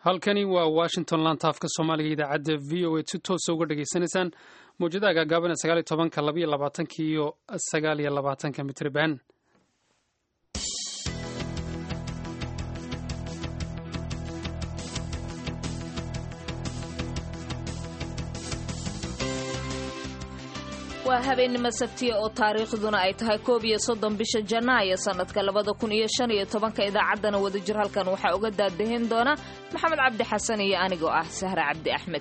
halkani waa washington lantaafka soomaaliga idaacadda v o a si toosa uga dhagaysanaysaan mawjadaha gaagaaban ee sagaal iyo tobanka labaiyo labaatanka iyo sagaal iyo labaatanka mitriban waa habeennimo sabtiya oo taariikhduna ay tahay koob iyo soddon bisha janaayo sannadka labada kun iyo shan iyo tobanka idaacaddana wadajir halkan waxaa uga daadahin doona maxamed cabdi xasan iyo anigoo ah sahre cabdi axmed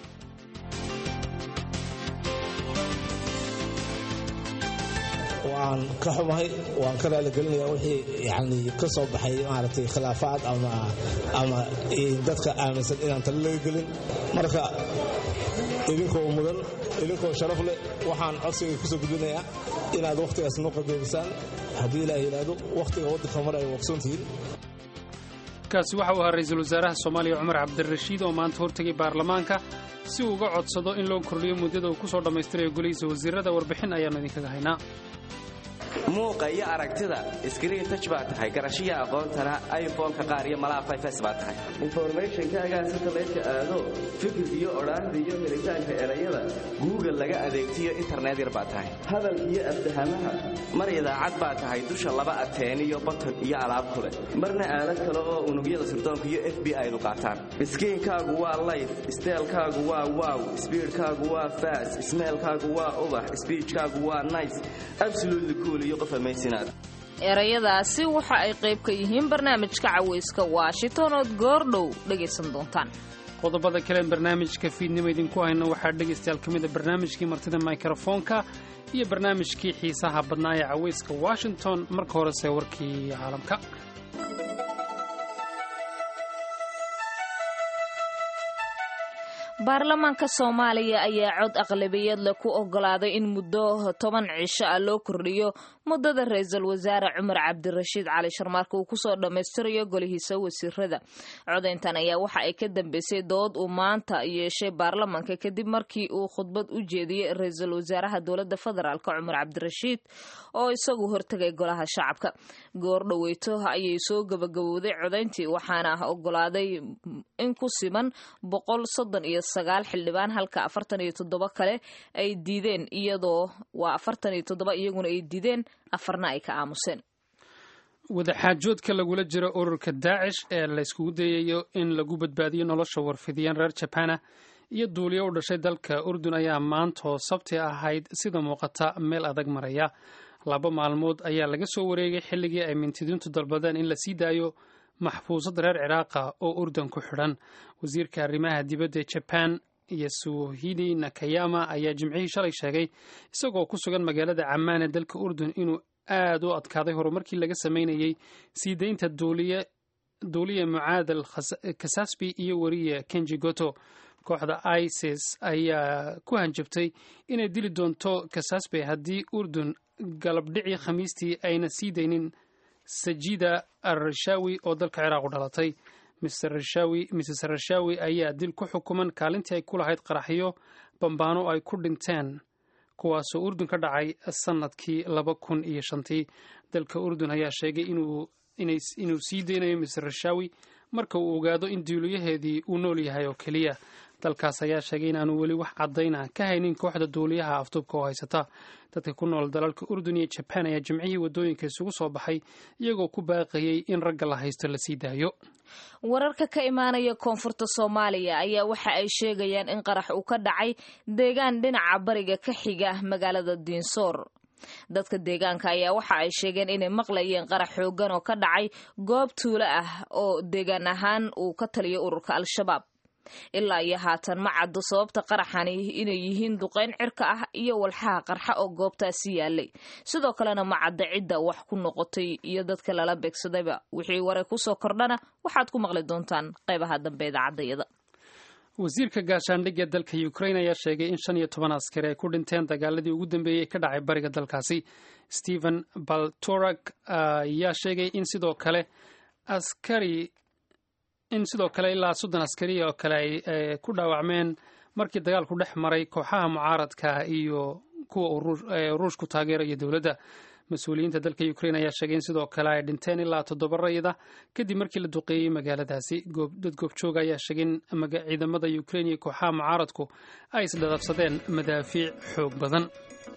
waan ka xumahay waan ka raaligelinayaa wixii yani ka soo baxay maaragtay khilaafaad ama ama dadka aaminsan inaan talo laga gelin marka idinkoo mudan idinkoo sharaf leh waxaan codsiga kusoo gudbinayaa inaad wakhtigaas noo qadeebisaan haddii ilaah yidhaahdo wakhtiga waddanka mar ay waqsoontihiin kaasi waxa uu ahaa ra-iisul wasaaraha soomaaliya cumar cabdirashiid oo maanta hortegay baarlamaanka si uu uga codsado in loo kordhiyo muddada uu ku soo dhammaystirayo golihiisa wasiirada warbixin ayaannu idinkaga haynaa muuqa iyo aragtida iskriin taj baa tahay garashiya aqoontana iphoneka qaar iyo malaha fifs baa tahay informationkaagaa satalaydka aado fikir iyo odhaahda iyo helitaanka erayada google laga adeegtiyo internet yar baa tahay hadal iyo afdahamaha mar idaacad baa tahay dusha laba ateen iyo baton iyo alaab ku leh marna aalad kale oo unugyada sirdoonka iyo f b i-du qaataan iskiinkaagu waa layf steelkaagu waa wow sbiidkaagu waa fas smeelkaagu waa ubax sbiijkaagu waa nice absolutely cool iyo qof amaysinaad erayadaasi waxa ay qayb ka yihiin barnaamijka cawayska washington ood goordhow dhegaysan doontaan qodobada kaleen barnaamijka fiidnimo idinku hayno waxaa dhegaystayaal ka mid a barnaamijkii martida mikrofoonka iyo barnaamijkii xiisaha badnaa ee cawayska washington marka horese warkii caalamka baarlamaanka soomaaliya ayaa cod aqlabiyad leh ku ogolaaday in muddo toban cisho ah loo kordhiyo muddada ra-iisul wasaare cumar cabdirashiid cali sharmaarka uu kusoo dhammaystirayo golihiisa wasiirada codayntan ayaa waxa ay ka dambeysay dood uu maanta yeeshay baarlamaanka kadib markii uu khudbad u jeediyey ra-iisul wasaaraha dowladda federaalk cumar cabdirashiid oo isagu hortegay golaha shacabka goordhoweyto ayay soo gabagabowday codayntii waxaana ogolaaday in ku siman boqol soddon iyo sagaal xildhibaan halka afartan iyo toddoba kale ay diideen iyadoo waa afartan iyo toddoba iyaguna ay diideen afarna ay ka aamuseen wadaxaajoodka lagula jiro ururka daacish ee layskugu dayayo in lagu badbaadiyo nolosha warfidiyeen reer jabana iyo duuliyo u dhashay dalka urdun ayaa maantoo sabti ahayd sida muuqata meel adag maraya laba maalmood ayaa laga soo wareegay xilligii ay mintidiintu dalbadeen in la sii daayo maxfuusad reer ciraaqa oo urdun ku xidhan wasiirka arrimaha dibadda ee jaban yasuhidi nakayama ayaa jimcihii shalay sheegay isagoo ku sugan magaalada camaan ee dalka urdun inuu aad u adkaaday horumarkii laga sameynayey sii daynta duuliya mucaadal kasasbi iyo weriye kenji goto kooxda isis ayaa ku hanjabtay inay dili doonto kasasbe haddii urdun galabdhicii khamiistii ayna sii daynin sajida arashawi oo dalka ciraaq u dhalatay mrs rashawi ayaa dil ku xukuman kaalintii ay ku lahayd qaraxyo bambaano ay ku dhinteen kuwaasoo urdun ka dhacay sannadkii laba kun iyo shantii dalka urdun ayaa sheegay inuu sii deynayo mrs rashawi marka uu ogaado in duuliyaheedii uu nool yahay oo keliya dalkaas ayaa sheegay inaanu weli wax caddayna ka haynin kooxda duuliyaha afduubka oo haysata dadka ku nool dalalka urdun iyo jabaan ayaa jimcihii waddooyinka isugu soo baxay iyagoo ku baaqayey in ragga la haysto la sii daayo wararka ka imaanaya koonfurta soomaaliya ayaa waxa ay sheegayaan in qarax uu ka dhacay deegaan dhinaca bariga ka xiga magaalada diinsoor dadka deegaanka ayaa waxa ay sheegeen inay maqlayeen qarax xoogan oo ka dhacay goob tuulo ah oo deegaan ahaan uu ka taliyo ururka al-shabaab ilaa iyo haatan ma caddo sababta qaraxani inay yihiin duqayn cirka ah iyo walxaha qarxa oo goobtaasi yaalay sidoo kalena ma cadda cidda wax ku noqotay iyo dadka lala beegsadayba wixii waray kusoo kordhana waxaad ku maqli doontaan qaybaha dambe idaacadayada wasiirka gaashaandhigga dalka ukrain ayaa sheegay in shan iyo toban askari ay ku dhinteen dagaaladii ugu dambeeyey ka dhacay bariga dalkaasi stephen baltorak ayaa sheegay in sidoo kale askari in sidoo kale ilaa soddon askari oo kale ay ku dhaawacmeen markii dagaalku dhex maray kooxaha mucaaradka iyo kuwa ruushku taageeraya dowladda mas-uuliyiinta dalka ukrain ayaa sheegay in sidoo kale ay dhinteen ilaa toddoba rayid ah kadib markii la duqeeyey magaaladaasi dad goobjooga ayaa sheegay in ciidamada ukrain iyo kooxaha mucaaradku ay isdhadabsadeen madaafiic xoog badan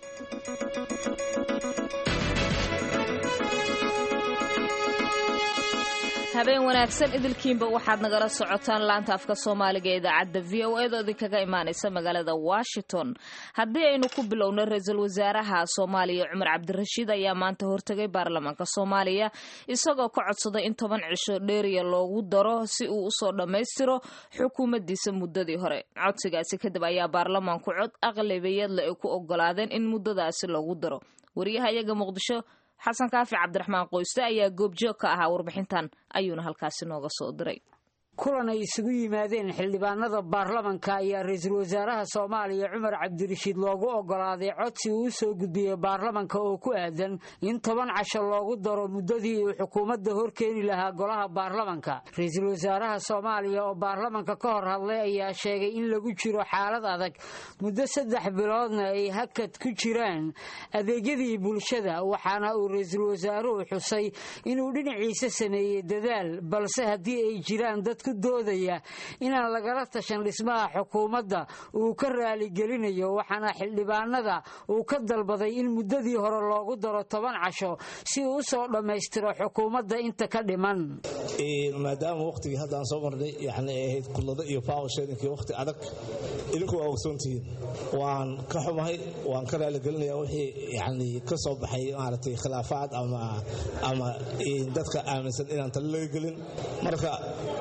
habeen wanaagsan idilkiinba waxaad nagala socotaan laanta afka soomaaliga ee idaacadda v o eed oo idinkaga imaanaysa magaalada washington haddii aynu ku bilowno ra-iisul wasaaraha soomaaliya cumar cabdirashiid ayaa maanta hortegay baarlamaanka soomaaliya isagoo ka codsaday in toban cisho dheeriya loogu daro si uu usoo dhammaystiro xukuumaddiisa muddadii hore codsigaasi kadib ayaa baarlamaanku cod aqlabiyadle ay ku ogolaadeen in muddadaasi loogu daro wariyaha iyaga muqdisho xasan kaafi cabdiraxmaan qoyste ayaa goobjoog ka ahaa warbixintan ayuuna halkaasi nooga soo diray kulan ay isugu yimaadeen xildhibaanada baarlamanka ayaa ra-iisul wasaaraha soomaaliya cumar cabdirashiid loogu ogolaaday codsi uu u soo gudbiyey baarlamanka oo ku aadan in toban casho loogu daro muddadii uu xukuumadda horkeeni lahaa golaha baarlamanka ra-iisul wasaaraha soomaaliya oo baarlamanka ka hor hadlay ayaa sheegay in lagu jiro xaalad adag muddo saddex biloodna ay hakad ku jiraan adeegyadii bulshada waxaana uu ra-iisul wasaaruhu xusay inuu dhinaciisa sameeyey dadaal balse haddii ay jiraan dad doodaya inaan lagala tashan dhismaha xukuumadda uu ka raaligelinayo waxaana xildhibaanada uu ka dalbaday in muddadii hore loogu daro toban casho si uu usoo dhammaystiro xukuumadda inta ka dhiman maadaama wakhtigii haddaan soo marnay yani ay ahayd kullado iyo faawasheedinkii wakhti adag idinku waa ogsoontihiin waan ka xumahay waan ka raaligelinaya wixii yani ka soo baxay maaragtay khilaafaad ama ama dadka aaminsan inaan tala laga gelin marka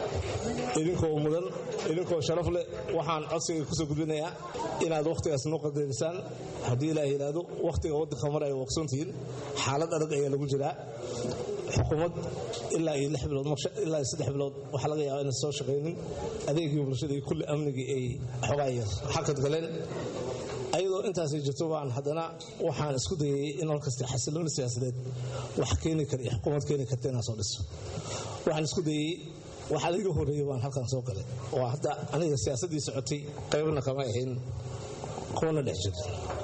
idinkoo mudan idinkoo sharaf leh waxaan codsiga kusoo gudbinayaa inaad wakhtigaas noo qadarisaan haddii ilaah yidhaahdo wakhtiga waddanka mar ay waqsoontihiin xaalad adag ayaa lagu jiraa xukuumad ilaa iyo lix bilood ilaa iyo saddex bilood waxaa laga yaabaa inay soo shaqaynin adeegii bulshada iyo kulli amnigii ay xogaa yar xakad galeen ayadoo intaasay jirto baan haddana waxaan isku dayay in halkasta xasilooni siyaasadeed wax keeni kara iyo xukuumad keeni karta inaan soo dhiso waxaan isku dayey waxaa laiga horeeyey baan halkan soo galay oo hadda aniga siyaasaddii socotay qaybna kama ahayn kuwana dhex jir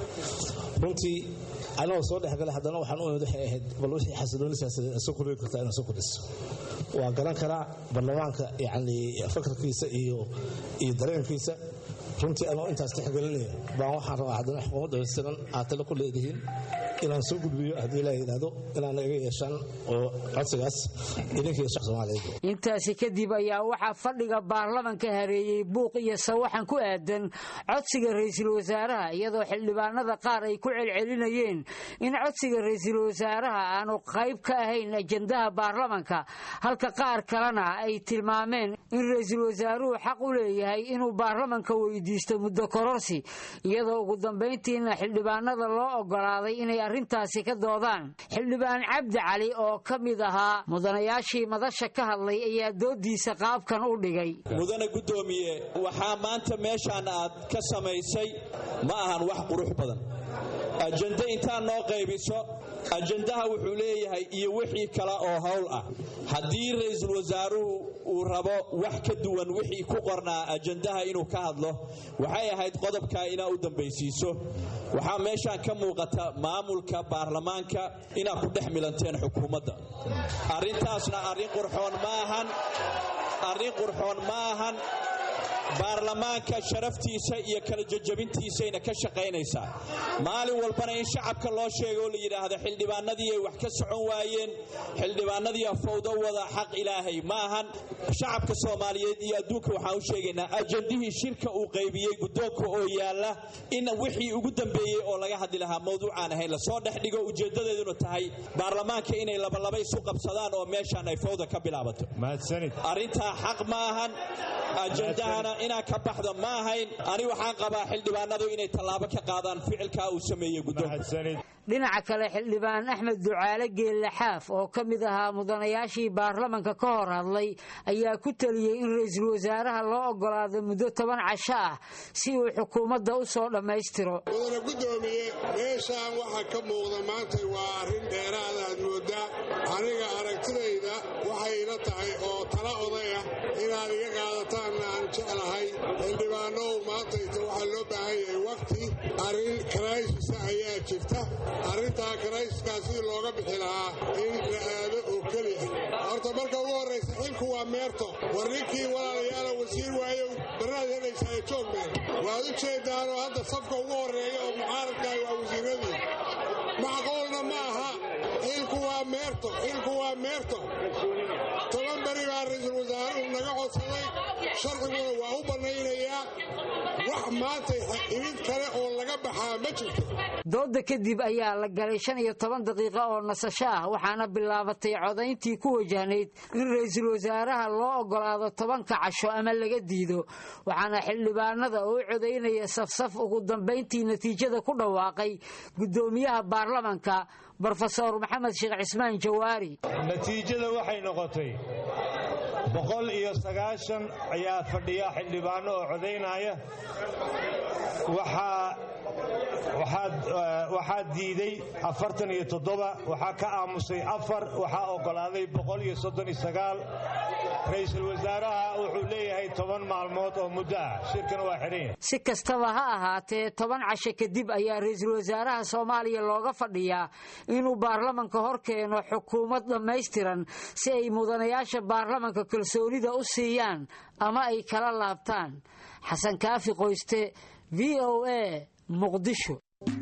runtii anagoo soo dhexgalay haddana waxaan u imid waxay ahayd bal wixii xasilooni siyaasadeed soo kordhi kartaa inaan soo kordhiso waa garan karaa baarlamaanka yacni fakarkiisa iyo iyo dareenkiisa runtii anoo intaas tixgelinaya baan waxaan rabaa haddana xukuumad dhamaystiran aad tale ku leedihiin inaan soo gudbiyo haddii ilaa yidhaahdo inaana iga yeeshaan oo codsigaas idinkiiyo shaq soomaaliyeed intaasi kadib ayaa waxaa fadhiga baarlamanka hareeyey buuq iyo sawaxan ku aadan codsiga ra-iisul wasaaraha iyadoo xildhibaanada qaar ay ku celcelinayeen in codsiga ra-iisul wasaaraha aanu qayb ka ahayn ajendaha baarlamanka halka qaar kalena ay tilmaameen in ra-iisul wasaaruhu xaq u leeyahay inuu baarlamanka weydiisto muddo kororsi iyadoo ugu dambayntiina xildhibaanada loo ogolaaday inay arrintaasi ka doodaan xildhibaan cabdi cali oo ka mid ahaa mudanayaashii madasha ka hadlay ayaa doodiisa qaabkan u dhigay mudane guddoomiye waxaa maanta meeshaan aad ka samaysay ma ahan wax qurux badan ajende intaad noo qaybiso ajendaha wuxuu leeyahay iyo wixii kale oo howl ah haddii ra-iisul wasaaruhu uu rabo wax ka duwan wixii ku qornaa ajendaha inuu ka hadlo waxay ahayd qodobkaa inaa u dambaysiiso waxaa meeshaan ka muuqata maamulka baarlamaanka inaad ku dhex milanteen xukuumadda arrintaasna arrin qurxoon maahan arrin qurxoon ma ahan baarlamaanka sharaftiisa iyo kala jajabintiisayna ka shaqaynaysaa maalin walbana in shacabka loo sheego oo la yidhaahdo xildhibaanadii ay wax ka socon waayeen xildhibaanadii fawdo wada xaq ilaahay ma ahan shacabka soomaaliyeed iyo adduunka waxaan u sheegaynaa ajandihii shirka uu qaybiyey guddoonka oo yaalla in wixii ugu dambeeyey oo laga hadli lahaa mawduucaan ahayn lasoo dhex dhigo ujeeddadeeduna tahay baarlamaanka inay labalaba isu qabsadaan oo meeshaan ay fawda ka bilaabato arrintaa xaq ma ahan ajandahana inaa ka baxda ma ahayn ani waxaan qabaa xildhibaanadu inay tallaabo ka qaadaan ficilkaa uu sameeyey guddoonka dhinaca kale xildhibaan axmed ducaale geelle xaaf oo ka mid ahaa mudanayaashii baarlamanka ka hor hadlay ayaa ku teliyey in ra-iisul wasaaraha loo ogolaado muddo toban casho ah si uu xukuumadda u soo dhammaystiro mudane guddoomiye meeshaan waxaa ka muuqda maanta waa arrin dheeraada aad mooddaa aniga aragtidayda waxay ila tahay oo tala oday ah inaad iga qaadataanna aan jeclahay xildhibaanow maantayta waxaa loo baahan yahay waqti arrin karaysisa ayaa jirta arrintaa karayskaa sidii looga bixi lahaa in la aado oo keliya horta marka ugu horraysa xilku waa meerto war ninkii walaalayaala wasiir waayow barnaad helaysaa joogmeen waad u jeedaanoo hadda safka ugu horreeya oo mucaaradkaah waa wasiiradii macqoolna ma aha xilku waa meerto xilku waa meerto toban beri baa ra-iisul wasaaruhu naga codsaday sharciguna waa u bannaynayaa wax maanta imid kale oo laga baxaa ma jirto dooda kadib ayaa la galay shan iyo toban daqiiqo oo nasasho ah waxaana bilaabatay codayntii ku wajahnayd in ra-iisul wasaaraha loo ogolaado tobanka casho ama laga diido waxaana xildhibaanada oo u codaynaya safsaf ugu dambayntii natiijada ku dhawaaqay guddoomiyaha baarlamanka brofesor maxamed sheekh cismaan jawaari natiijada waxay noqotay boqol iyo sagaashan ayaa fadhiya xildhibaano oo codaynaya waxaa diiday afartan iyo toddoba waxaa ka aamusay afar waxaa oggolaaday boqol iyo soddon iyo sagaal ra-iisul wasaaraha wuxuu leeyahay toban maalmood oo muddo ah shirkana waa xidhanya si kastaba ha ahaatee toban casho kadib ayaa ra-iisul wasaaraha soomaaliya looga fadhiyaa inuu baarlamanka hor keeno xukuumad dhammaystiran si ay mudanayaasha baarlamanka kalsoonida u siiyaan ama ay kala laabtaan xasan kaafi qoyste v o a muqdisho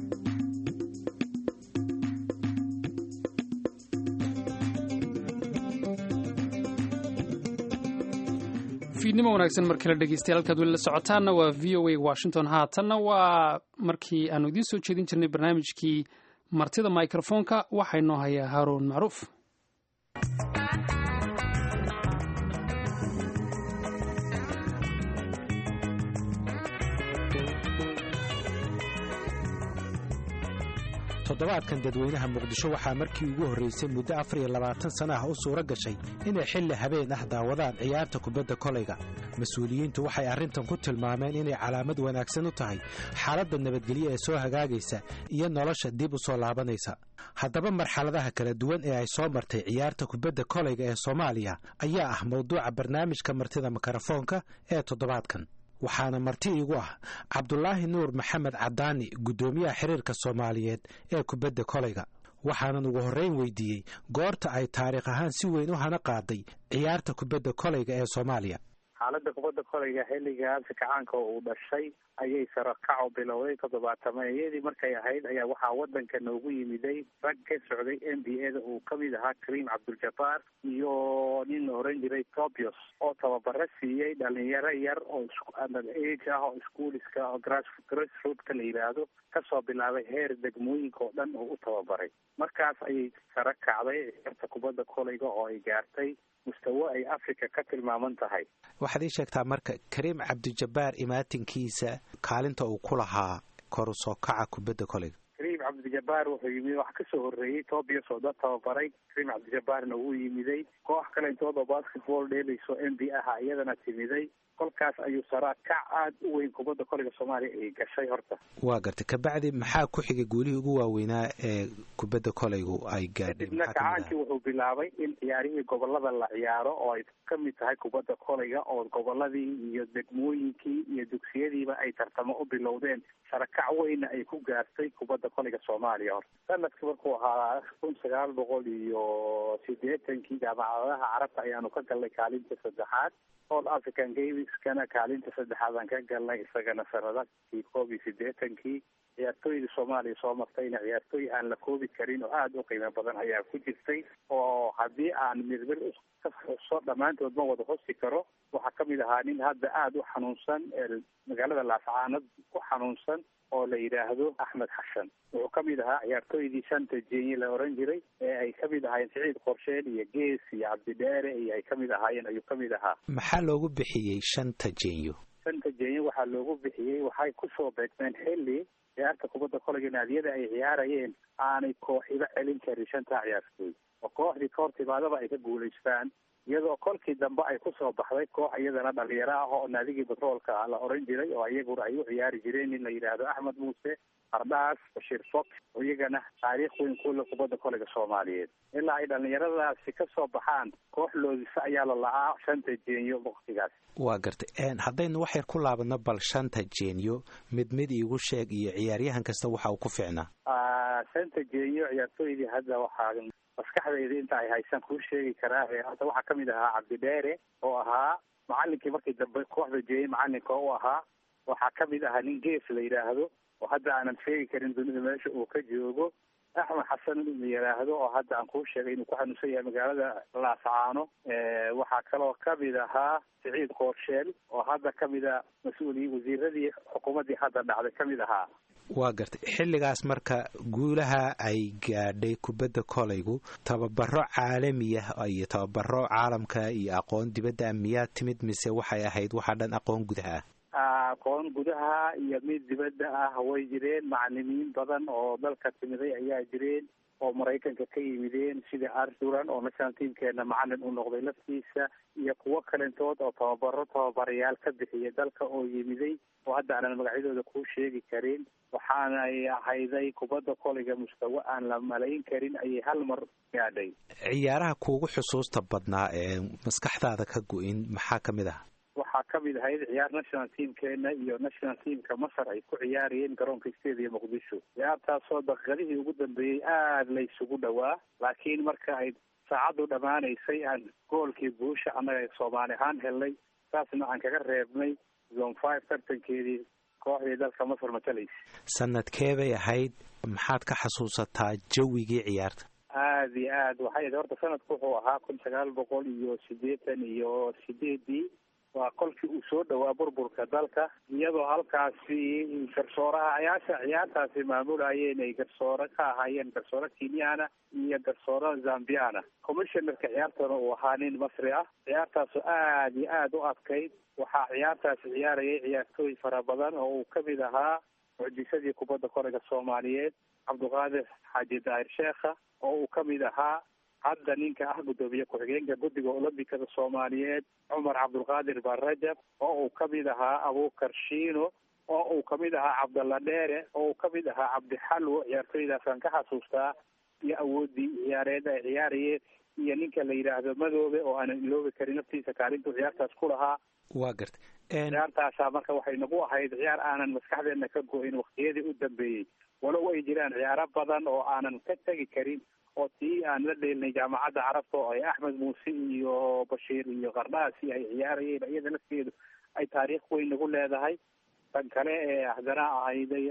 fiidnimo wanaagsan mar kale dhegeystayaal halkaad weli la socotaanna waa v o a washington haatanna waa markii aanu idiin soo jeedin jirnay barnaamijkii martida microfoonka waxaa inoo hayaa haaruun macruuf toddobaadkan dadweynaha muqdisho waxaa markii ugu horraysay muddo afar iyo labaatan sana ah u suura gashay inay xilli habeen ah daawadaan ciyaarta kubadda kolayga mas-uuliyiintu waxay arrintan ku tilmaameen inay calaamad wanaagsan u tahay xaaladda nabadgelyo ee soo hagaagaysa iyo nolosha dib u soo laabanaysa haddaba marxaladaha kala duwan ee ay soo martay ciyaarta kubadda kolayga ee soomaaliya ayaa ah mawduuca barnaamijka martida mikrofoonka ee toddobaadkan waxaana marti iigu ah cabdulaahi nuur maxamed cadaani guddoomiyaha xiriirka soomaaliyeed ee kubadda kolayga waxaanan ugu horreyn weydiiyey goorta ay taariikh ahaan si weyn u hana qaaday ciyaarta kubadda kolayga ee soomaaliya xaaladda kubadda kolayga xilliga kacaanka uu dhashay ayay sarakaco bilowday toddobaatameeyadii markay ahayd ayaa waxaa wadanka noogu yimiday rag ka socday n b a da uu kamid ahaa kareem cabduljabaar iyo nin la oran jiray tobios oo tababaro siiyey dhalinyaro yar oo age ah oo schooliska oo grassrootka la yidhaahdo kasoo bilaabay heer degmooyinka oo dhan oo u tababaray markaas ayay sara kacday ciyaarta kubadda kolayga oo ay gaartay mustawo ay africa ka tilmaaman tahay waxaad ii sheegtaa marka kareem cabdijabbaar imaatinkiisa kaalinta uu ku lahaa koru soo kaca kubadda kolayga kareem cabdijabbaar wuxuu yimid wax kasoo horreeyey tobias oo dad tababaray kareem cabdijabbaarna wuu yimiday koox kale intooda basketball dheelayso n b aha iyadana timiday kolkaas ayuu saraa kac aada u weyn kubadda kolayga soomaaliya ay gashay horta waa gartay kabacdi maxaa ku xigay guulihii ugu waaweynaa ee kubadda kolaygu ay gaadhay kadibna kacaankii wuxuu bilaabay in ciyaarihii gobolada la ciyaaro oo ay ka mid tahay kubadda kolayga oo goboladii iyo degmooyinkii iyo dugsiyadiiba ay tartamo u bilowdeen sarakac weyna ay ku gaartay kubadda kolayga soomaaliya horta sanadkii markuu ahaa kun sagaal boqol iyo sideetankii jaamacadaha carabta ayaanu ka galnay kaalinta saddexaad all african gameskana kaalinta saddexaad aan ka galnay isagana sanadakii koob iyo sideetankii ciyaartooyda soomaaliya soo martayna ciyaartooy aan la koobi karin oo aada u qiimo badan ayaa ku jirtay oo haddii aan mirmir ka xuso dhammaantood ma wada hosi karo waxaa kamid ahaa nin hadda aada u xanuunsan magaalada laascaanad ku xanuunsan oo la yidhaahdo axmed xashan wuxuu kamid ahaa ciyaartooydii shanta jeenye la oran jiray ee ay kamid ahaayeen siciid qorsheel iyo gees iyo cabdidheere iyo ay kamid ahaayeen ayuu kamid ahaa maxaa loogu bixiyey shanta jeenyo shanta jeenye waxaa loogu bixiyey waxay kusoo beegmeen xilli ciyaarta kubadda kolayga naadiyada ay ciyaarayeen aanay kooxiba celin karin shantaa ciyaartooy oo kooxdii ka hor timaadaba ay ka guulaystaan iyadoo kolkii dambe ay kusoo baxday koox iyadana dhalinyaro ah oo naadigii batroolka la oran jiray oo iyaguna ay u ciyaari jireen nin la yidhaahdo axmed muuse qardhaas bashiir fox oo iyagana taariikh weyn kule kubadda kolayga soomaaliyeed ilaa ay dhallinyaradaasi ka soo baxaan koox loodisa ayaa la la-aa shanta jeenyo waktigaas waa gartay haddaynu wax yar ku laabadno bal shanta jeenyo mid mid iigu sheeg iyo ciyaaryahan kasta waxa uu ku ficnaa shanta jeenyo ciyaartooydii hadda waxaa maskaxdayda inta ay haysaan kuu sheegi karaa hadda waxaa kamid ahaa cabdidheere oo ahaa macalinkii markii dambe kooxda jeeyey macalinka u ahaa waxaa kamid ahaa nin gees la yidhaahdo oo hadda aanan sheegi karin dunida meesha uu ka joogo axmed xasan la yidhaahdo oo hadda aan kuu sheegay inuu ku xanuunsan yahay magaalada laascaano waxaa kaloo kamid ahaa siciid koorsheel oo hadda kamid a mas-uuli wasiiradii xukuumaddii hadda dhacday kamid ahaa waa gartay xilligaas marka guulaha ay gaadhay kubadda kolaygu tababaro caalami ah iyo tababaro caalamka iyo aqoon dibadda miyaa timid mise waxay ahayd waxaa dhan aqoon gudaha ah aqoon gudaha iyo mid dibadda ah way jireen macalimiin badan oo dalka timiday ayaa jireen oo maraykanka ka yimideen sida arduran oo national teamkeena macalin u noqday laftiisa iyo kuwo kalentood oo tababaro tababarayaal ka bixiya dalka oo yimiday oo hadda aanan magacyadooda kuu sheegi karin waxaanay ahayday kubadda kolayga mustawa aan la malayn karin ayay hal mar gaadhay ciyaaraha kuugu xusuusta badnaa ee maskaxdaada ka go-in maxaa ka mid ah waxaa kamid ahayd ciyaar national teamkeena iyo national teamka masar ay ku ciyaarayeen garoonka stadium muqdisho ciyaartaasoo daqiiqadihii ugu dambeeyey aada la isugu dhowaa laakiin marka ay saacaddu dhammaanaysay aan goolkii guusha annaga soomaali ahaan helnay saasna aan kaga reebnay zone five tartankeedii kooxdii dalka masar matalaysa sanadkee bay ahayd maxaad ka xasuusataa jawigii ciyaarta aada iyo aad waxay ahayd horta sanadku wuxuu ahaa kun sagaal boqol iyo sideetan iyo sideedii waa kolkii uu soo dhowaa burburka dalka iyadoo halkaasi garsooraha ayaasha ciyaartaasi maamulayeen ay garsoore ka ahaayeen garsoore kenyana iyo garsoore zambiana commissionerka ciyaartana uu ahaa nin masri ah ciyaartaasoo aada iyo aada u adkayd waxaa ciyaartaasi ciyaarayay ciyaartooy fara badan oo uu kamid ahaa mucjisadii kubadda kolayga soomaaliyeed cabdiqaadir xaaji daahir sheekha oo uu kamid ahaa hadda ninka ah guddoomiye ku-xigeenka guddiga olombikada soomaaliyeed cumar cabdulqaadir barajab oo uu kamid ahaa abuukar shiino oo uu kamid ahaa cabdalla dheere oo uu kamid ahaa cabdixalwo ciyaartooydaasaan ka xasuustaa iyo awoodii ciyaareed ay ciyaarayeen iyo ninka la yidhaahdo madoobe oo aanan iloobi karin naftiisa kaalintuu ciyaartaas ku lahaa waa gartay ciyaartaasa marka waxay nagu ahayd ciyaar aanan maskaxdeena ka go-in waktiyadii u dambeeyey walow ay jiraan ciyaaro badan oo aanan ka tegi karin oo tii aan la dheelnay jaamacadda carabta oo ay axmed muuse iyo bashiir iyo qardhaasi ay ciyaarayeen iyada lafteedu ay taariikh weyn nagu leedahay tan kale ee haddana ahayday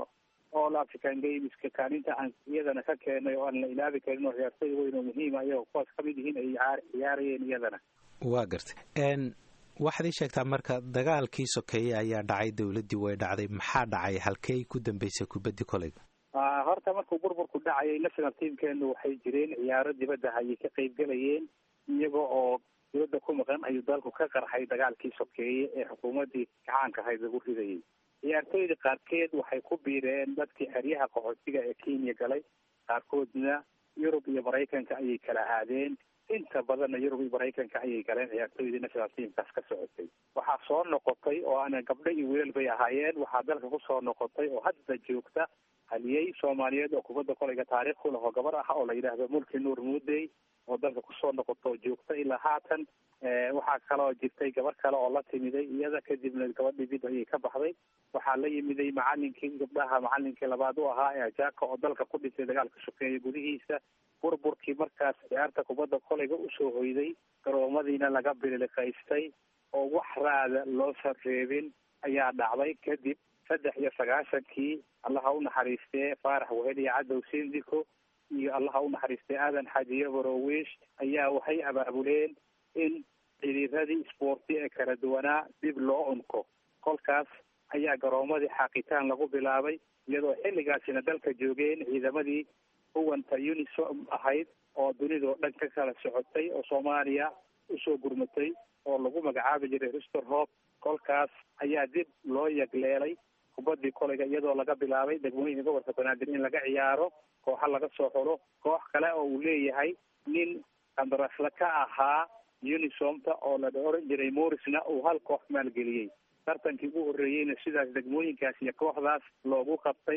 all african gameska kaalinta aan iyadana ka keenay oo aan la ilaabi karin oo ciyaartooy weyn oo muhiima iyagoo kuwaas kamid yihiin ay ciyaarayeen iyadana waa gartay waxaad ii sheegtaa marka dagaalkii sokeeye ayaa dhacay dowladdii way dhacday maxaa dhacay halkey ku dambeysay kubaddii kolayga horta markuu burburku dhacayay national teamkeenu waxay jireen ciyaaro dibadda ayay ka qayb galayeen iyaga oo dibadda ku maqan ayuu dalku ka qarxay dagaalkii sokeeye ee xukuumaddii gacaanka ahayd lagu ridayay ciyaartooyda qaarkeed waxay ku biireen dadkii xeryaha qaxootiga ee kenya galay qaarkoodna yurub iyo maraykanka ayay kala aadeen inta badanna yurub iyo maraykanka ayay galeen ciyaartooydii national teamkaas ka socotay waxaa soo noqotay oo aana gabdho iyo wiilal bay ahaayeen waxaa dalka kusoo noqotay oo hadda joogta haliyey soomaaliyeed oo kubadda kolayga taariikh ku laho gabar ah oo la yidhaahdo mulki nuur muudey oo dalka kusoo noqoto joogta ilaa haatan waxaa kaloo jirtay gabar kale oo la timiday iyada kadibna gabadhii dib ayay ka baxday waxaa la yimiday macalinkii gabdhaha macalinkii labaad u ahaa ee ajaka oo dalka ku dhintay dagaalka sokeeye gudihiisa burburkii markaas ciyaarta kubadda kolayga usoo hoyday garoomadiina laga bililiqaystay oo wax raada loo sarreebin ayaa dhacday kadib saddex iyo sagaashankii allaha u naxariistee faarax weheliya cadow sindiko iyo allaha u naxariistay aadan xajiye borowish ayaa waxay abaabuleen in xiriiradii isboorti ee kala duwanaa dib loo unko kolkaas ayaa garoomadii xaaqitaan lagu bilaabay iyadoo xilligaasina dalka joogeen ciidamadii huwanta unisom ahayd oo dunidao dhan ka kala socotay oo soomaaliya usoo gurmatay oo lagu magacaabi jiray rister hope kolkaas ayaa dib loo yagleelay kubaddii kolayga iyadoo laga bilaabay degmooyinka gobolka banaadir in laga ciyaaro kooxa laga soo xulo koox kale oo uu leeyahay nin qandarasla ka ahaa unisomta oo la oran jiray morisna uu hal koox maalgeliyey tartankii ugu horreeyeyna sidaas degmooyinkaas iyo kooxdaas loogu qabtay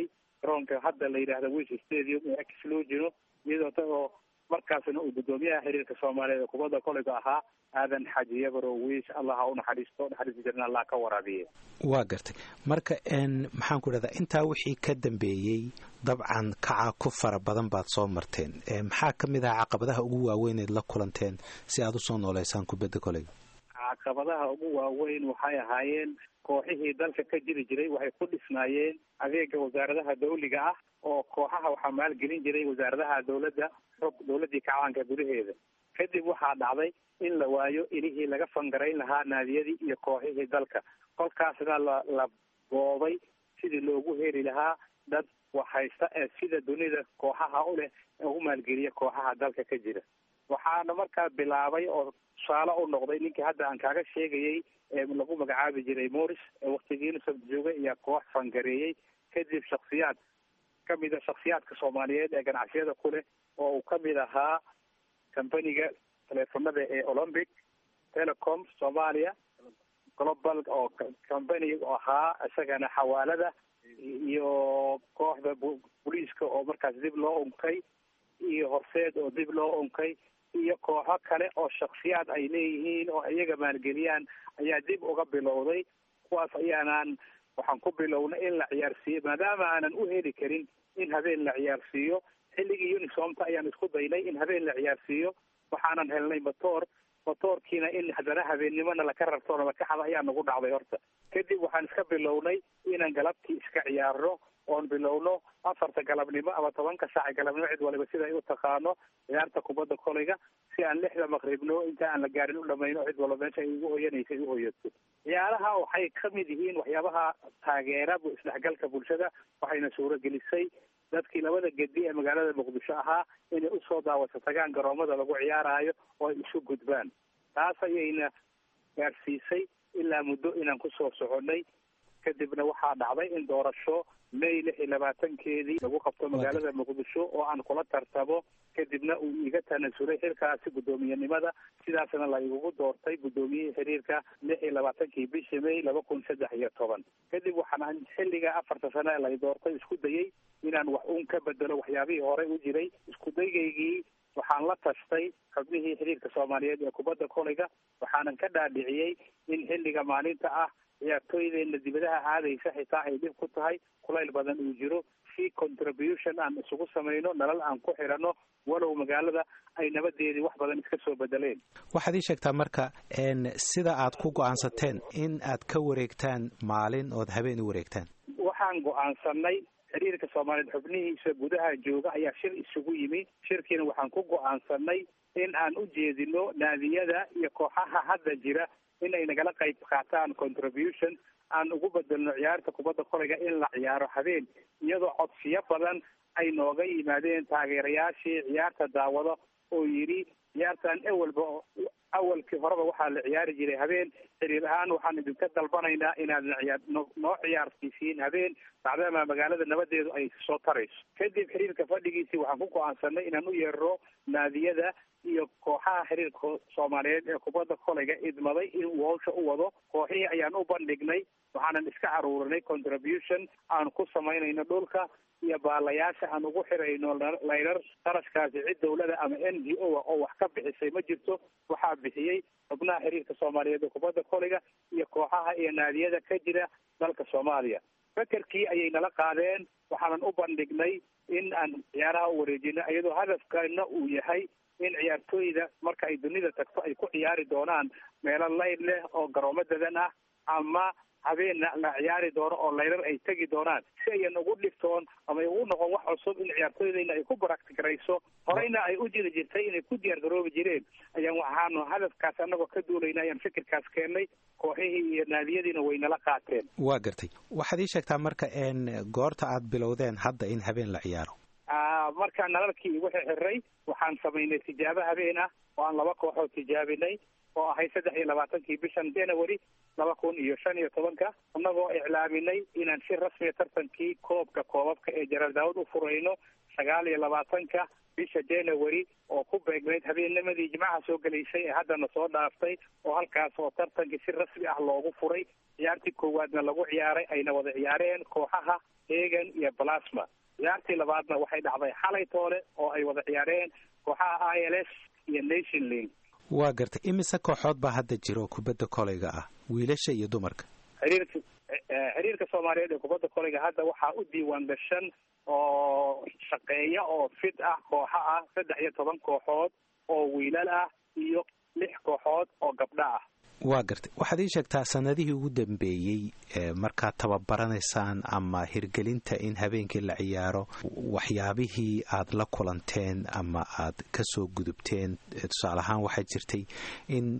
garoonka hadda la yidhaahda wish stadium ee x loo jiro iyadoo tagoo markaasna uu guddoomiyaha xiriirka soomaaliyeed ee kubadda koleyga ahaa aadan xaji yabaro wiish allah ha u naxariisto naxariista jirna allah ka waraabiye waa gartay marka maxaan ku idhahdaa intaa wixii ka dambeeyey dabcan kaca ku fara badan baad soo marteen maxaa ka mid aha caqabadaha ugu waaweyneed la kulanteen si aad usoo nooleysaan kubadda koleyga caqabadaha ugu waaweyn waxay ahaayeen kooxihii dalka ka jiri jiray waxay ku dhisnaayeen adeega wasaaradaha dawliga ah oo kooxaha waxaa maalgelin jiray wasaaradaha dawladda xog dawladdii kacaanka gudaheeda kadib waxaa dhacday in la waayo ilihii laga fangarayn lahaa naadiyadii iyo kooxihii dalka kolkaasna la la boobay sidii loogu heli lahaa dad wax haysta ee sida dunida kooxaha u leh ee u maalgeliya kooxaha dalka ka jira waxaana markaa bilaabay oo tusaale u noqday ninkii hadda aan kaaga sheegayay ee lagu magacaabi jiray morris ee waktigii unisef joogay ayaa koox fangareeyey kadib shaksiyaad kamid a shaksiyaadka soomaaliyeed ee ganacsiyada ku leh oo uu kamid ahaa companiga teleefonada ee olympic telecom soomaaliya global oo company ahaa isagana xawaalada iyo kooxda booliiska oo markaas dib loo unkay iyo horseed oo dib loo unkay iyo kooxo kale oo shaksiyaad ay leeyihiin oo iyaga maalgeliyaan ayaa dib uga bilowday kuwaas ayaanaan waxaan ku bilownay in la ciyaarsiiyo maadaama aanan u heli karin in habeen la ciyaarsiiyo xilligii unisomta ayaan isku daynay in habeen la ciyaarsiiyo waxaanan helnay matoor matoorkiina in haddana habeennimona laka rarto laka xada ayaa nagu dhacday horta kadib waxaan iska bilownay inaan galabtii iska ciyaarno oon bilowno afarta galabnimo ama tobanka saaca galabnimo cid waliba sida ay u taqaano ciyaarta kubadda koleyga si aan lixda maqribno inta aan la gaarin u dhamayno cid walba meesha ay ugu hoyanaysa u hoyato ciyaaraha waxay kamid yihiin waxyaabaha taageera isdhexgalka bulshada waxayna suuragelisay dadkii labada gedi ee magaalada muqdisho ahaa inay usoo daawasho tagaan garoomada lagu ciyaaraayo oo ay isu gudbaan taas ayayna gaarsiisay ilaa muddo inaan kusoo soconay kadibna waxaa dhacday in doorasho may lix iyo labaatankeedii lagu qabto magaalada muqdisho oo aan kula tartamo kadibna uu iga tanasulay xilkaasi guddoomiyenimada sidaasna la igugu doortay guddoomiyihii xiriirka lix iyo labaatankii bishii may laba kun saddex iyo toban kadib waxaan xilliga afarta sane lay doortay isku dayay inaan wax uun ka bedelo waxyaabihii horey u jiray isku daygaygii waxaan la tashtay xubnihii xiriirka soomaaliyeed ee kubadda koleyga waxaanan ka dhaadhiciyey in xilliga maalinta ah ciyaartooydeenna dibadaha aadaysa xitaa ay dhib ku tahay kulayl badan uu jiro si contribution aan isugu samayno nalal aan ku xidhanno walow magaalada ay nabadeedii wax badan iska soo bedeleen waxaad ii sheegtaa marka sida aad ku go-aansateen in aad ka wareegtaan maalin ood habeen u wareegtaan waxaan go-aansanay xiriirka soomaaliyeed xubnihiisa gudaha jooga ayaa shir isugu yimi shirkiina waxaan ku go-aansanay in aan u jeedino naadiyada iyo kooxaha hadda jira in ay nagala qayb qaataan contribution aan ugu bedelno ciyaarta kubadda koleyga in la ciyaaro habeen iyadoo codsiyo badan ay nooga yimaadeen taageerayaashii ciyaarta daawado oo yidhi ciyaartan ewelba awalkii horeba waxaa la ciyaari jiray habeen xiriir ahaan waxaan idinka dalbanaynaa inaadna ciyaar noo ciyaarsiisiin habeen maadaama magaalada nabadeedu ay soo tarayso kadib xiriirka fadhigiisii waxaan ku go-aansanay inaan u yeerno naadiyada iyo kooxaha xiriirka soomaaliyeed ee kubadda koleyga idmaday inuu hawsha u wado kooxihii ayaan u bandhignay waxaanan iska caruurinay contribution aan ku samaynayno dhulka iyo baalayaasha aan ugu xirayno layrar qarashkaasi cid dawlada ama n g o a oo wax ka bixisay ma jirto waxaa bixiyey xubnaha xiriirka soomaaliyeed ee kubadda koleyga iyo kooxaha iyo naadiyada ka jira dalka soomaaliya fekerkii ayay nala qaadeen waxaanan u bandhignay in aan ciyaaraha u wareejino iyadoo hadafkana uu yahay in ciyaartooyda marka ay dunida tagto ay ku ciyaari doonaan meelo layl leh oo garoomo dadan ah ama habeenna la ciyaari doono oo layrar ay tegi doonaan si ayan ugu dhiftoon ama ay ugu noqon wax cusub in ciyaartooydayna ay ku baraktigarayso horeyna ay u jiri jirtay inay ku diyaar garoobi jireen ayaan waxaanu hadafkaas annagoo ka duulayna ayaan fikirkaas keennay kooxihii iyo naadiyadiina way nala qaateen waa gartay waxaad ii sheegtaa marka n goorta aad bilowdeen hadda in habeen la ciyaaro markaa nalalkii igu xirxiray waxaan samaynay tijaabo habeen ah oo aan laba kooxood tijaabinay oo ahay saddex iyo labaatankii bishan january laba kun iyo shan iyo tobanka innagoo iclaaminay inaan si rasmiya tartankii koobka koobabka ee jaraal daawud u furayno sagaal iyo labaatanka bisha january oo ku beegnayd habeennimadii jimcaha soo gelaysay ee haddana soo dhaaftay oo halkaas oo tartankii si rasmi ah loogu furay ciyaartii koowaadna lagu ciyaaray ayna wada ciyaareen kooxaha egan iyo balasma ciyaartii labaadna waxay dhacday xalay toole oo ay wada ciyaareen kooxaha i l s iyo nation link waa gartay imise kooxood baa hadda jira oo kubadda koleyga ah wiilasha iyo dumarka xiriirka xiriirka soomaaliyeed ee kubadda koleyga hadda waxaa u diiwaan gashan oo shaqeeya oo fid ah kooxo ah saddex iyo toban kooxood oo wiilal ah iyo lix kooxood oo gabdho ah waa gartay waxaad ii sheegtaa sanadihii ugu dambeeyey markaad tababaraneysaan ama hirgelinta in habeenkii la ciyaaro waxyaabihii aad la kulanteen ama aad kasoo gudubteen tusaale ahaan waxaa jirtay in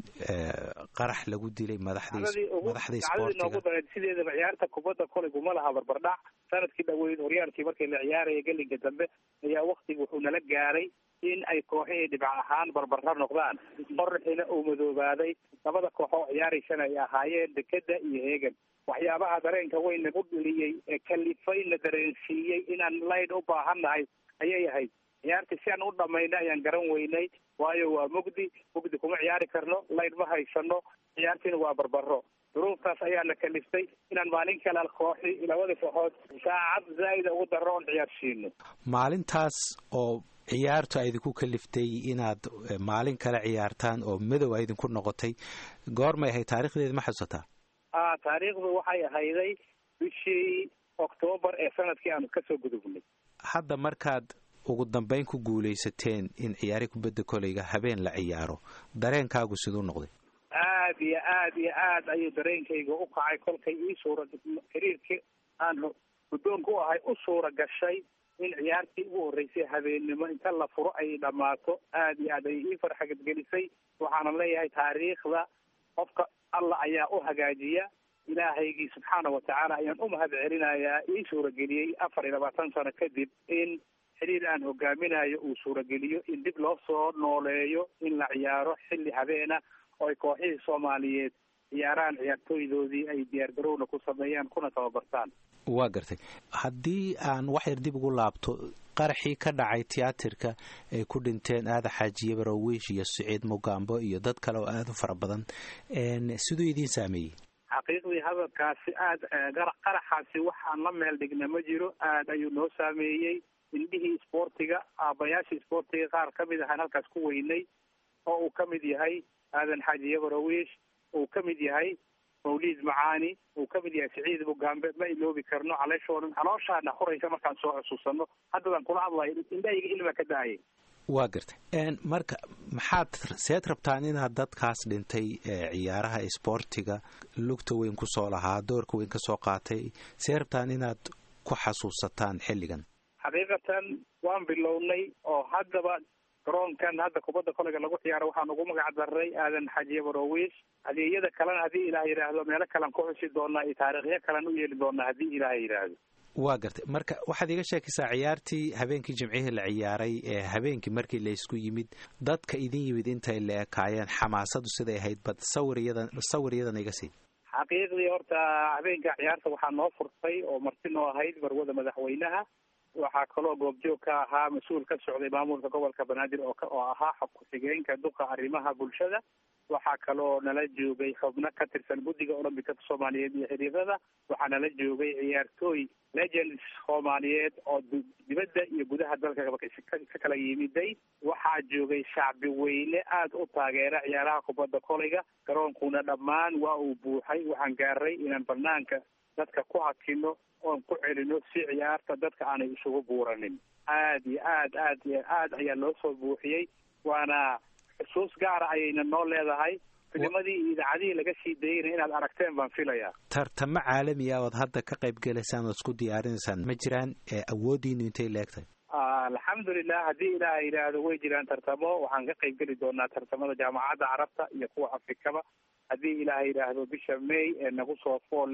qarax lagu dilay madaxdii madaxdii dacdadii noogu dareed sideedaba ciyaarta kubadda koleygu ma laha barbardhac sanadkii dhaweyd horyaalkii markii la ciyaaraya gelinka dambe ayaa waktiga wuxuu nala gaaray in ay kooxihii dhibac ahaan barbara noqdaan qoraxina uu madoobaaday labada kooxoo ciyaaraysana ay ahaayeen dekeda iyo heegan waxyaabaha dareenka weyn nagu dheliyey ee kalifayna dareensiiyey inaan layd u baahannahay ayay ahayd ciyaartii si aan u dhamayna ayaan garan weynay waayo waa mugdi mugdi kuma ciyaari karno layd ma haysano ciyaartiina waa barbaro duruuftaas ayaana kaliftay inaan maalin kale kooxi labada kooxood saacad zaa'ida ugu darro oon ciyaarsiino maalintaas oo ciyaartu a idinku kaliftay inaad maalin kale ciyaartaan oo madow a idinku noqotay goormay ahayd taarikhdeeda ma xasuusataa a taariikhdu waxay ahayday bishii oktoobar ee sanadkii aanu kasoo gudubnay hadda markaad ugu dambeyn ku guulaysateen in ciyaari kubadda koleyga habeen la ciyaaro dareenkaagu siduu noqday aad iyo aad iyo aad ayuu dareenkayga u kacay kolkay ii suura xiriirkii aan guddoonka u ahay u suura gashay in ciyaartii ugu horreysay habeennimo inta la furo ay dhammaato aad iyo aad ay ii farxagadgelisay waxaana leeyahay taariikhda qofka allah ayaa u hagaajiya ilaahaygii subxaana watacaala ayaan u mahad celinayaa ii suurageliyey afar iyo labaatan sano kadib in xiriir aan hogaaminayo uu suurageliyo in dib loo soo nooleeyo in la ciyaaro xilli habeena oo ay kooxihii soomaaliyeed ciyaaraan ciyaartooydoodii ay diyaargarowna ku sameeyaan kuna tababartaan waa gartay haddii aan wax yar dib ugu laabto qaraxii ka dhacay tiyaatirka ay ku dhinteen aada xaajiye barowiish iyo siciid mugaambo iyo dad kale oo aada u fara badan siduu idiin saameeyey xaqiiqdii hadalkaasi aada qaraxaasi waxaan la meel dhigna ma jiro aada ayuu noo saameeyey indhihii isboortiga aabayaashii isboortiga qaar ka mid ahaan halkaas ku weynay oo uu ka mid yahay aadan xaajiye barowiish uu ka mid yahay mawliid macaani uu ka mid yahay siciid mugaambe ma iloobi karno caleeshoodan calooshaana horaysa markaan soo xusuusano haddadaan kula hadlayo indhahayga ilma ka da-ayay waa gartay marka maxaad seed rabtaan inaad dadkaas dhintay ciyaaraha isboortiga lugta weyn kusoo lahaa doorka weyn kasoo qaatay see rabtaan inaad ku xasuusataan xilligan xaqiiqatan waan bilownay oo haddaba garoonkan hadda kubadda kolayga lagu ciyaaro waxaan ugu magac daray aadan xajiye barowiis adeegyada kalena haddii ilaah yidhaahdo meelo kalean ku xusi doonaa iyo taariikhyo kalean u yeeli doonaa haddii ilaah yidhaahdo waa gartay marka waxaad iga sheekaysaa ciyaartii habeenkii jimcihii la ciyaaray ee habeenkii markii laysku yimid dadka idin yimid intay la ekaayeen xamaasadu siday ahayd bad sawir iyadan sawir iyadan iga sii xaqiiqdii horta habeenka ciyaarta waxaa noo furtay oo marti noo ahayd barwada madaxweynaha waxaa kaloo goobjoog ka ahaa mas-uul ka socday maamulka gobolka banaadir oo oo ahaa xog ku-xigeenka duqa arrimaha bulshada waxaa kaloo nala joogay xubno ka tirsan guddiga olombikada soomaaliyeed iyo xiriirada waxaa nala joogay ciyaartooy legends soomaaliyeed oo dibadda iyo gudaha dalka ka kala yimiday waxaa joogay shacbi weyne aada u taageera ciyaaraha kubadda kolayga garoonkuna dhammaan waa uu buuxay waxaan gaaray inaan banaanka dadka ku hakino oon ku celino si ciyaarta dadka aanay isugu buuranin aad iyo aad aad iyo aad ayaa loo soo buuxiyey waana xusuus gaara ayayna noo leedahay filimadii iyo idaacadihii laga sii dayeyna inaad aragteen baan filayaa tartamo caalami ah ood hadda ka qayb gelaysaan ood isku diyaarinaysaan ma jiraan awoodiinu intay leegtahay alxamdulilah haddii ilaaha yidhaahdo way jiraan tartamo waxaan ka qayb geli doonaa tartamada jaamacadda carabta iyo kuwa afrikaba haddii ilaaha yidhaahdo bisha may ee nagu soo fool leh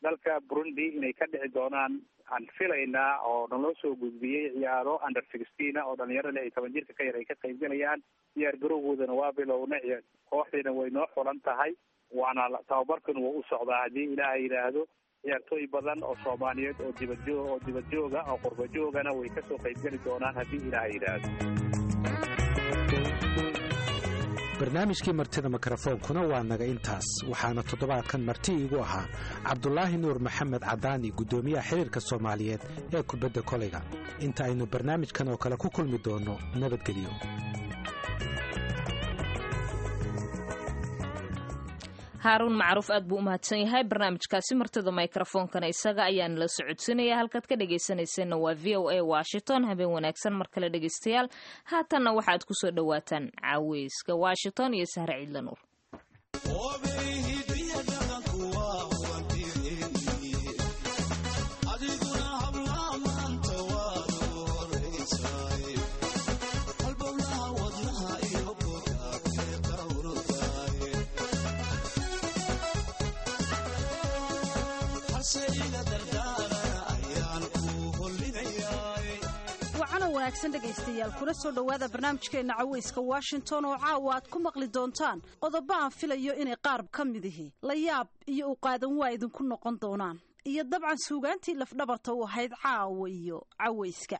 dalka burundi inay ka dhici doonaan aan filaynaa oo naloo soo gudbiyey ciyaaro under sixteen oo dhalinyaro lix iyo toban jirka ka yar ay ka qaybgalayaan diyaar garowgoodana waa bilowna kooxdiina way noo xulan tahay waana tababarkan wuu u socdaa haddii ilaaha yidhaahdo ciyaartooy badan oo soomaaliyeed oo dibadjoog oo dibadjooga oo qurbajoogana way kasoo qaybgeli doonaan haddii ilaaha yidhaahdo barnaamijkii martida mikrofoonkuna waa naga intaas waxaana toddobaadkan marti iigu ahaa cabdulaahi nuur maxamed cadaani guddoomiyaha xiriirka soomaaliyeed ee kubadda koleyga inta aynu barnaamijkan oo kale ku kulmi doonno nabadgelyo haaruun macruuf aad buu u mahadsan yahay barnaamijkaasi martida mikrofoonkana isaga ayaan la socodsinaya halkaad ka dhegaysanayseena waa v o a washington habeen wanaagsan mar kale dhegaystayaal haatanna waxaad ku soo dhowaataan caaweyska washington iyo sahre ciidla nuur wanaagsan dhegaystayaal kuna soo dhowaada barnaamijkeenna caweyska washington oo caawa aad ku maqli doontaan qodobo aan filayo inay qaar ka midihi la yaab iyo u qaadan waa idinku noqon doonaan iyo dabcan suugaantii lafdhabarta u ahayd caawa iyo caweyska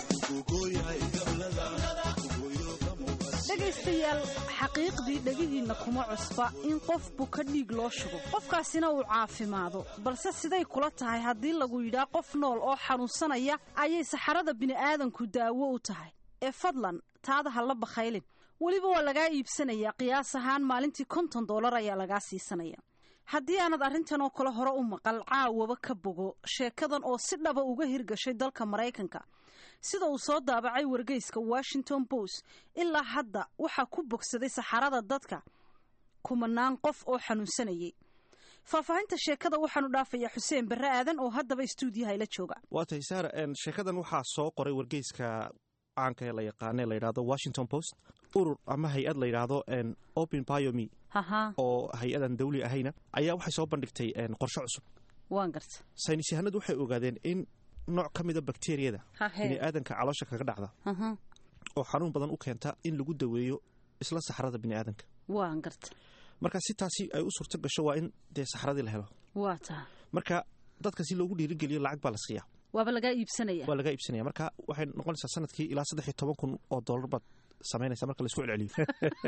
dhegaystayaal xaqiiqdii dhegihiinna kuma cusba in qof buka dhiig loo shugo qofkaasina uu caafimaado balse siday kula tahay haddii lagu yidhaa qof nool oo xanuunsanaya ayay saxarada bini'aadanku daawo u tahay ee fadlan taada ha la bakhaylin weliba waa lagaa iibsanayaa qiyaas ahaan maalintii konton dollar ayaa lagaa siisanaya haddii aanad arrintan oo kale hore u maqal caawaba ka bogo sheekadan oo si dhaba uga hirgashay dalka maraykanka sida uu soo daabacay wargeyska washington post ilaa hadda waxaa ku bogsaday saxarada dadka kumanaan qof oo xanuunsanayay faahfaahinta sheekada waxaanu dhaafayaa xuseen barre aadan oo haddaba istuudiyaha ila jooga waa tahay saar sheekadan waxaa soo qoray wargeyska caanka ee la yaqaane la yidhahdo washington post urur ama hay-ad la yidhaahdo open biomi oo hay-adan dawli ahayna ayaa waxay soo bandhigtay qorshe cusub waan garta saynis yahanadu waxay ogaadeen in nooc ka mida bakteriyada biniaadanka caloosha kaga dhacda oo xanuun badan u keenta in lagu daweeyo isla saxrada biniaadanka waan garta marka si taasi ay u suurto gasho waa in dee saxradii la helo waa taa marka dadka si loogu dhiirigeliyo lacag baa la siiyaa waaba lagaa iibsanaya waa lagaa iibsanaya marka waxay noqonaysaa sanadkii ilaa saddex iyo toban kun oo dollar baad samaynaysa marka laisku celceliyo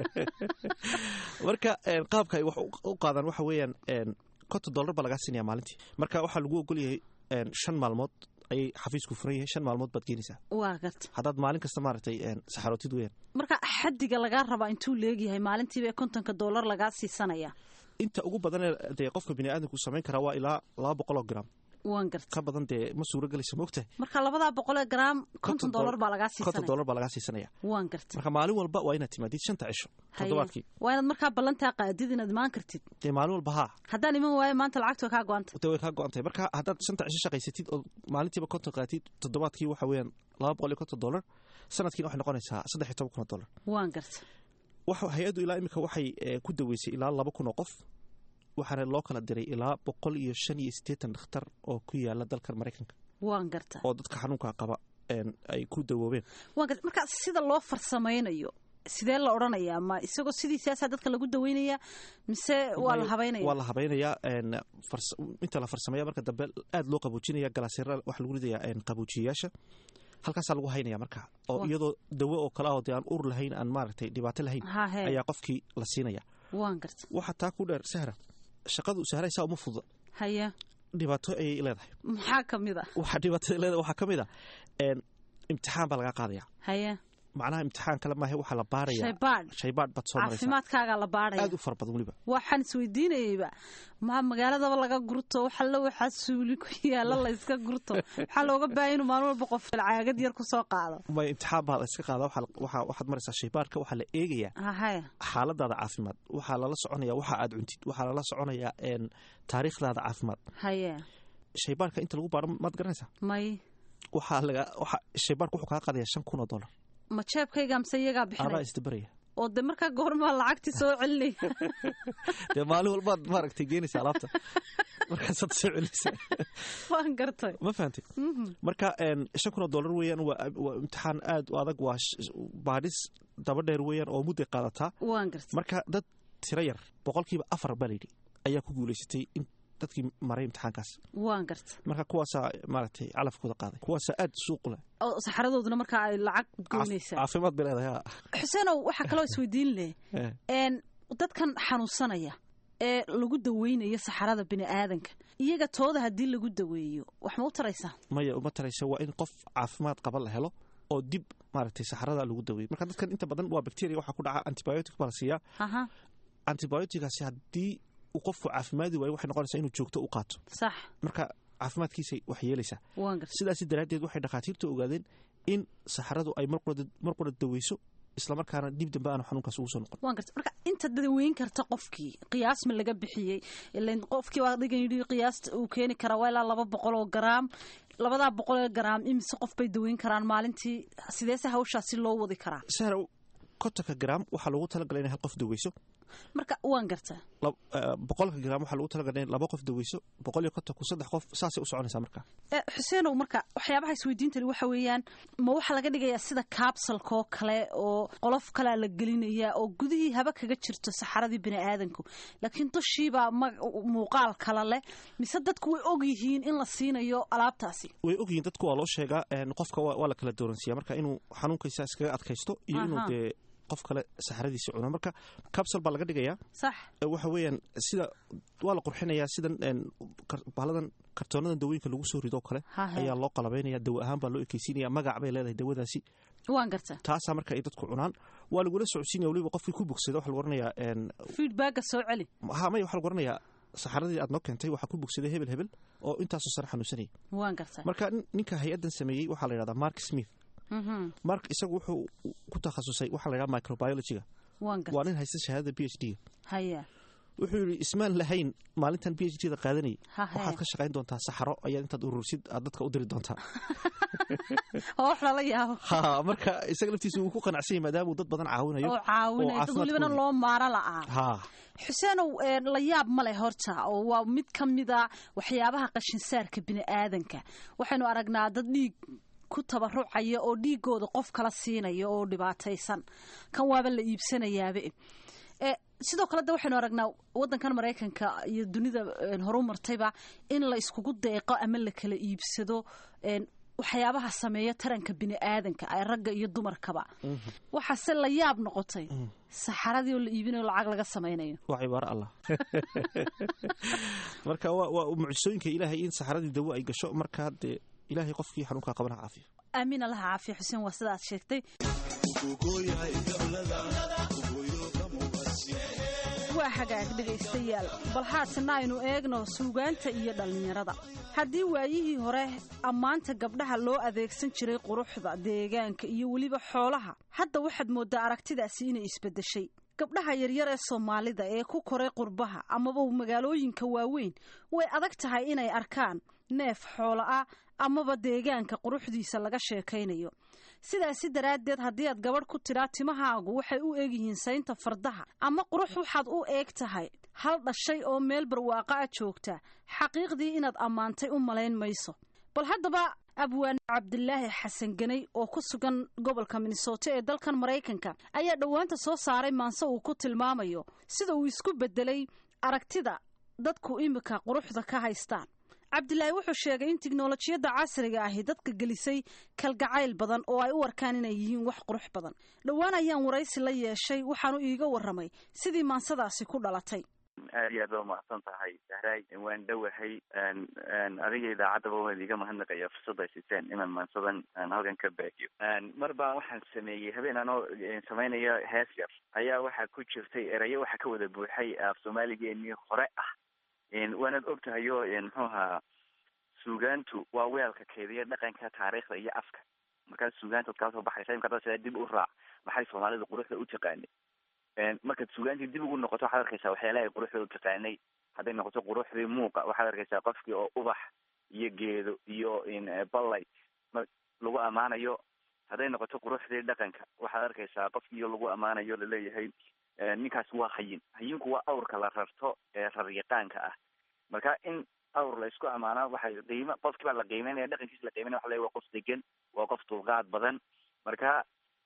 marka qaabka ay wax u qaadaan waxa weeyaan konton dollar baa lagaa siinaya maalintii marka waxaa lagu ogolyahay shan maalmood ayay xafiisku furan yahay shan maalmood baad geenaysaa waa garta haddaad maalin kasta maaragtay saxarootid weyaan marka xaddiga lagaa rabaa intuu leegyahay maalintiiba kontonka dollar lagaa siisanaya inta ugu badanee dee qofka biniaadanku samayn karaa waa ilaa laba boqol oo gram waan garta ka badan dee ma suuro gelaysa moogtahay marka labadaa boqolee gram konton dollar baa lagaa siisanaya konton dollar baa lagaa siisanaya waan garta marka maalin walba waa inaad timaadid shanta cisho toddobaadkii waa inaad markaa ballantaa qaadid inaad imaan kartid dee maalin walba haa haddaan iman waayo maanta lacagta kaa go-anta dee way kaa go-antay marka haddaad shanta cisho shaqaysatid oo maalintiiba konton qaatid toddobaadkii waxa weeyaan laba boqol iyo konton dollar sanadkiina waxay noqonaysaa saddex iyo toban kun oo dollar waan garta waxa hay-addu ilaa imika waxay ku daweysay ilaa laba kun oo qof waxaana loo kala diray ilaa boqol iyo shan iyo siddeetan dhakhtar oo ku yaala dalkan maraykanka waan garta oo dadka xanuunka qaba ay ku dawoobeen waan garta marka sida loo farsamaynayo sidee la odhanayaa ma isagoo sidiisaasaa dadka lagu daweynaya mise waa la habaynaya waa la habaynayaa inta la farsamaya marka dambe aad loo qaboojinaya galaasira waxa lagu ridayaa qaboojiyayaasha halkaasaa lagu haynaya marka oo iyadoo dawo oo kale ah oo dee aan ur lahayn aan maaragtay dhibaato lahayn ayaa qofkii la siinaya waan garta waxaa taa ku dheer sahra shaqadu sahraysaa uma fududa haya dhibaato ayay leedahay maxaa ka mid a waxaa dhibaatada leedahay waxaa ka mid a imtixaan baa lagaa qaadaya haya macnaha imtixaan kale maahe waxaa la baaraya shaybaadh shaybaadh baad soo maraysaa caafimaadkaagaa la baaraya aad u fara badan weliba waxaan isweydiinayeyba ma magaaladaba laga gurto waxalla waxaa suuli ku yaalla la yska gurto waxaa looga baahaya inuu maalin walba qof caagad yar kusoo qaado may imtixaan baa la iska qaada waxaad maraysaa shaybaadhka waxaa la eegayaa haya xaaladaada caafimaad waxaa lala soconaya waxa aad cuntid waxaa lala soconayaa taariikhdaada caafimaad haya shaybaadhka inta lagu baaro maad garanaysaa may waxaa laga shaybaadhka wuxuu kaa qaadaya shan kun oo dollar ma jeebkayga mise iyagaa bixinaya adaa isdabaraya oo de markaa goormaa lacagtii soo celinaya dee maalin walbaad maaragtay geenaysa alaabta markaasaad soo celinaysa waan gartay ma fahantay marka shan kun oo dollar weeyaan waa waa imtixaan aad u adag waa baadhis daba dheer weeyaan oo mudday qaadataa waan gartay marka dad tiro yar boqolkiiba afar baa layidhi ayaa ku guulaysatay in dadkii maray imtixaankaas waan gartay marka kuwaasaa maaragtay calafkooda qaaday kuwaasaa aad suuq leh oo saxaradooduna markaa ay lacag goynaysaa caafimaad bay leedahay ha xuseenow waxaa kaloo isweydiin leh n dadkan xanuunsanaya ee lagu daweynayo saxarada bini aadanka iyaga tooda haddii lagu daweeyo wax ma u taraysaa maya uma taraysa waa in qof caafimaad qaba la helo oo dib maaragtay saxarada lagu daweeyo marka dadkan inta badan waa bacteria waxaa ku dhaca antibiotic baa la siiyaa antibioticaasi haddii uu qofku caafimaadi waayo waxay noqonaysaa inuu joogto u qaato sax marka caafimaadkiisay wax yeelaysaa waan gartay sidaasi daraaddeed waxay dhakhaatiirta ogaadeen in saxaradu ay mar qura daweyso islamarkaana dib dambe aanu xanuunkaas ugu soo noqon waan gartay marka inta daweyn karta qofkii qiyaas ma laga bixiyey ilan qofkii waa adigan yidhi qiyaasta uu keeni karaa waa ilaa laba boqol oo garaam labadaa boqol oo garaam imise qof bay daweyn karaan maalintii sideese hawshaasi loo wadi karaa sahra kontonka garaam waxaa loogu talagalay inay hal qof daweyso marka waan gartaa boqolka garaam waxaa lagu talagalay in laba qof daweyso boqol iyo kontonku saddex qof saasay u soconaysaa marka xuseenow marka waxyaabaha isweydiintani waxa weeyaan ma waxaa laga dhigayaa sida kaabsalka oo kale oo qolof kalea la gelinayaa oo gudihii haba kaga jirto saxaradii bini aadanku laakiin dushiibaa muuqaal kala leh mise dadku way og yihiin in la siinayo alaabtaasi way ogyihiin dadku waa loo sheegaa qofka waa la kala dooransiiya marka inuu xanuunkaysa iskaga adkaysto iyo inuu dee qof kale saxaradiisa cuno marka kabsal baa laga dhigayaa sax waxa weeyaan sida waa la qurxinayaa sidan bahaladan kartoonadan dawooyinka lagu soo rido kale ayaa loo qalabaynaya dawo ahaan baa loo ekeysiinaya magac bay leedahay dawadaasi waan gartaa taasaa marka ay dadku cunaan waa lagula socodsiinaya waliba qofkii ku bogsada waxa lagu oranayaa feedbacka soo celi ha maya waxa lagu oranayaa saxaradii aad noo keentay waxaa ku bogsaday hebel hebel oo intaasoo sare xanuunsanayay waan gartaa marka ninka hay-addan sameeyey waxaa la yidhahdaa mark smith mark isagu wuxuu ku takhasusay waxaa la yidhaha microbiologyga waa nin haysta shahaadada b h d haya wuxuu yidhi ismaan lahayn maalintan b h d da qaadanayay waxaad ka shaqayn doontaa saxaro ayaad intaad urursid aad dadka u diri doontaa oo wax lala yaabo ha marka isaga laftiisa wuu ku qanacsan yahay maadaama uu dad badan caawinayo oo caawinayo dad walibana loo maaro la'aa ha xuseenow la yaab ma leh horta oo waa mid ka mida waxyaabaha qashinsaarka bini aadanka waxaynu aragnaa dad dhiig ku tabarucaya oo dhiigooda qof kala siinaya oo dhibaataysan kan waaba la iibsanayaaba sidoo kale de waxaynu aragnaa wadankan maraykanka iyo dunida horu martayba in la iskugu deeqo ama la kala iibsado waxyaabaha sameeya taranka bini aadanka ragga iyo dumarkaba waxaase la yaab noqotay saxaradii oo la iibinayo lacag laga samaynayo waa cibaaro allah marka waa mucjisooyinka ilaahay in saxaradii dawo ay gasho markaa dee ilaahay qofkii xanuunkaa qabana caafiyo aamin allaha caafiya xuseen waa sida aad sheegtay waa hagaag dhegaystayaal bal haatana aynu eegno suugaanta iyo dhallinyarada haddii waayihii hore ammaanta gabdhaha loo adeegsan jiray quruxda deegaanka iyo weliba xoolaha hadda waxaad mooddaa aragtidaasi inay isbeddeshay gabdhaha yaryar ee soomaalida ee ku koray qurbaha amaba magaalooyinka waaweyn way adag tahay inay arkaan neef xoolo ah amaba deegaanka quruxdiisa laga sheekaynayo sidaasi daraaddeed haddii aad gabadh ku tidhaa timahaagu waxay u egyihiin saynta fardaha ama qurux waxaad u eeg tahay hal dhashay oo meel barwaaqo ah joogta xaqiiqdii inaad ammaantay u malayn mayso bal haddaba abwaan cabdilaahi xasan ganay oo ku sugan gobolka minnesota ee dalkan maraykanka ayaa dhowaanta soo saaray maanse uu ku tilmaamayo sida uu isku beddelay aragtida dadku imika quruxda ka haystaan cabdilaahi wuxuu sheegay in tiknolojiyadda casriga ahi dadka gelisay kalgacayl badan oo ay u arkaan inay yihiin wax qurux badan dhowaan ayaan waraysi la yeeshay waxaanu iiga warramay sidii maansadaasi ku dhalatay aad iyo aad ba umahadsan tahay sahraay waan dhowahay adiga idaacaddaba waan iga mahadnaqaya fursadda ay siiseen inaan maansadan halkan ka baahiyo mar baa waxaan sameeyey habeen anoo samaynayo hees yar ayaa waxaa ku jirtay erayo waxaa ka wada buuxay af soomaaligeenii hore ah waanaad og tahay o muxuu ahaa suugaantu waa weelka keediya dhaqanka taariikhda iyo afka markaad suugaantaad kala soo baxaysa imka hadda sidaa dib u raac maxay soomaalida quruxda u taqaanay markaad suugaantii dib ugu noqoto waxaad arkaysaa waxyaalahay quruxda u taqaanay hadday noqoto quruxdii muuqa waxaad arkaysaa qofkii oo ubax iyo geedo iyo ballay lagu ammaanayo hadday noqoto quruxdii dhaqanka waxaad arkaysaa qofkiiyo lagu ammaanayo laleeyahay ninkaas waa hayin hayinku waa awrka la rarto ee raryaqaanka ah marka in awr la isku amaana waxay qiima qofkii baa la qiimeynaya dhaqankiisa la qiimeynaya waxa la waa qof degan waa qof dulqaad badan marka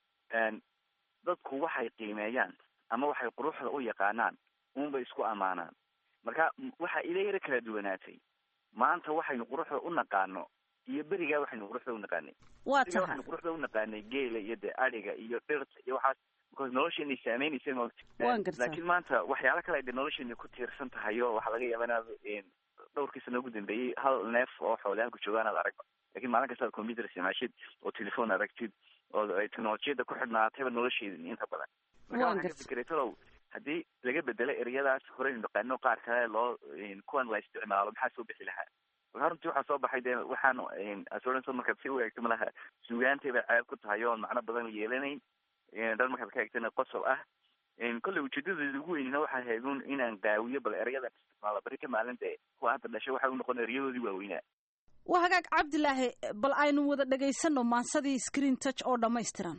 dadku waxay qiimeeyaan ama waxay quruxda u yaqaanaan unbay isku amaanaan marka waxa ila yaro kala duwanaatay maanta waxaynu quruxda u naqaano iyo berigaa waxaynu quruxda u naqaanay waa berigaa tahay waxaynu quruxda u naqaanay geela iyo dee adhiga iyo dhirta iyo waxaas because nolosheena saameynaysa maogta Waan gartaa. laakiin maanta waxyaalo kale ay dee nolosheena ku tiirsan tahay oo waxaa laga yaaba inaad dhowrkii sano ugu dambeeyey hal neef oo xoolaha ku joogaan aad aragba lakin maalin kasta aad computer isticmaashid oo telephone aragtid oo ay teknolojiyada ku xidhnaatayba nolosheeda inta badan marka Waan waxaan ka gartay. fikiray talow haddii laga bedelo ereyadaas horeynu naqaano qaar kale loo kuwan la isticmaalo maxaa soo bixi lahaa marka runtii waxaa soo baxay dee waxaan assurance markaad si u eegto malaha suugaantay bay ceeb ku tahay oon macno badan yeelanayn dhan markaad ka eegtana qosob ah kolley ujeedadeeda ugu weynina waxay ahayd un inaan qaawiyo bal erayadan isticmaalo bari ka maalin dee kuwa hadda dhashay waxay u noqon erayadoodii waaweynaa waa hagaag cabdilaahi bal aynu wada dhagaysano maansadii screen touch oo dhammaystiran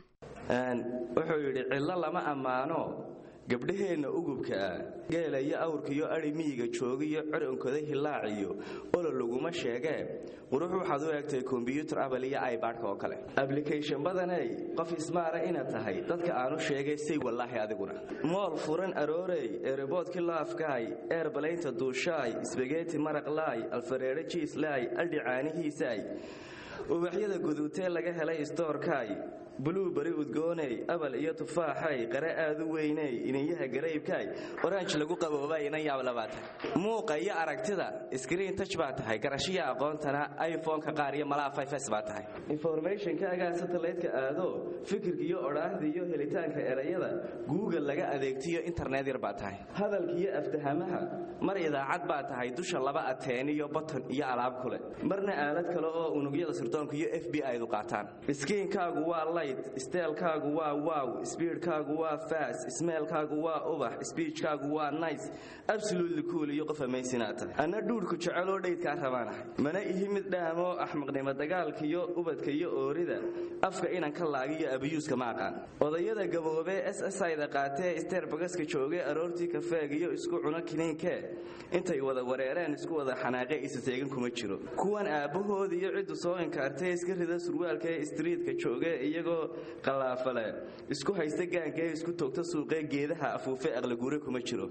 wuxuu yidhi cillo lama ammaano gabdhaheenna ugubka ah geela iyo awrkiyo adhi miyiga joogiyo coronkoda hilaaciyo olo laguma sheegee qurux waxaad u eegtay kombyuutar abal iyo ibadhka oo kale ablication badaney qof ismaara inaad tahay dadka aanu sheegay say wallaahi adiguna mool furan aroorey eroboodkii laafkaay eerbalaynta duushaay sbageti maraqlaay alfareere jiislaay aldhi caanihiisaay ubaxyada guduutee laga helay istoorkaay buluuberi udgooney abal iyo tufaaxay qare aad u weyney iniyaha garaybkaay oranj lagu qaboobay inan yaab labaa tahay muuqa iyo aragtida screen touch baa tahay garashiya aqoontana iphone-ka qaar iyo malaha fifs baa tahay informationkaagaa satellite-ka aado fikirka iyo odhaahda iyo helitaanka erayada google laga adeegtiyo internet yar baa tahay hadalka iyo aftahamaha mar idaacad baa tahay dusha laba ateen iyo button iyo alaab kule marna aalad kale oo unugyada sirdoonka iyo f b i-du qaataan skiinkaagu waa light steelkaagu waa wow speedkaagu waa fast smeelkaagu waa ubax speechkaagu waa nice absolutely cool iyo qof amazinaad tahay anna dhuudhku jeceloo dhaydkaa rabaanahay mana ihi mid dhaamoo axmaqnimo dagaalka iyo ubadka iyo oorida afka inan ka laagiyo abiyuuska ma aqaan odayada gaboobee s s ayda qaatee steerbagaska joogee aroortii kafeeg iyo isku cuno kiniinkee intay wada wareereen isku wada xanaaqe isaseegan kuma jiro kuwan aabbahood iyo ciddu soo inkaartee iska rida surwaalkaee istriitka joogee iyagoo qallaafale isku haysta gaankaee isku toogta suuqee geedaha afuufe aqliguure kuma jiro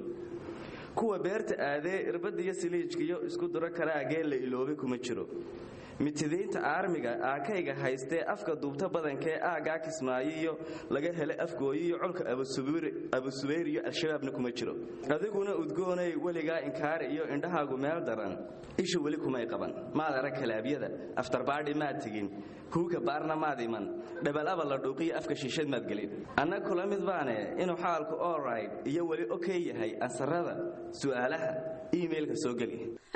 kuwa beerta aadee irbadda iyo siliijkiyo isku duro karaagee la iloobay kuma jiro mitidiinta aarmiga aakayga haystee afka duubta badankee aagaa kismaayo iyo laga helay afgooyo iyo colka abusubayr iyo al-shabaabna kuma jiro adiguna udgoonay weligaa inkaari iyo indhahaagu meel daran isha weli kumay qaban maad arag kalaabyada aftarbaadhi maad tegin kuuka baarna maad iman dhabalaba la dhuuqiyo afka shiishad maad gelin anna kula mid baane inuu xaalku olright iyo weli okey yahay ansarada su'aalaha iimailka soo geli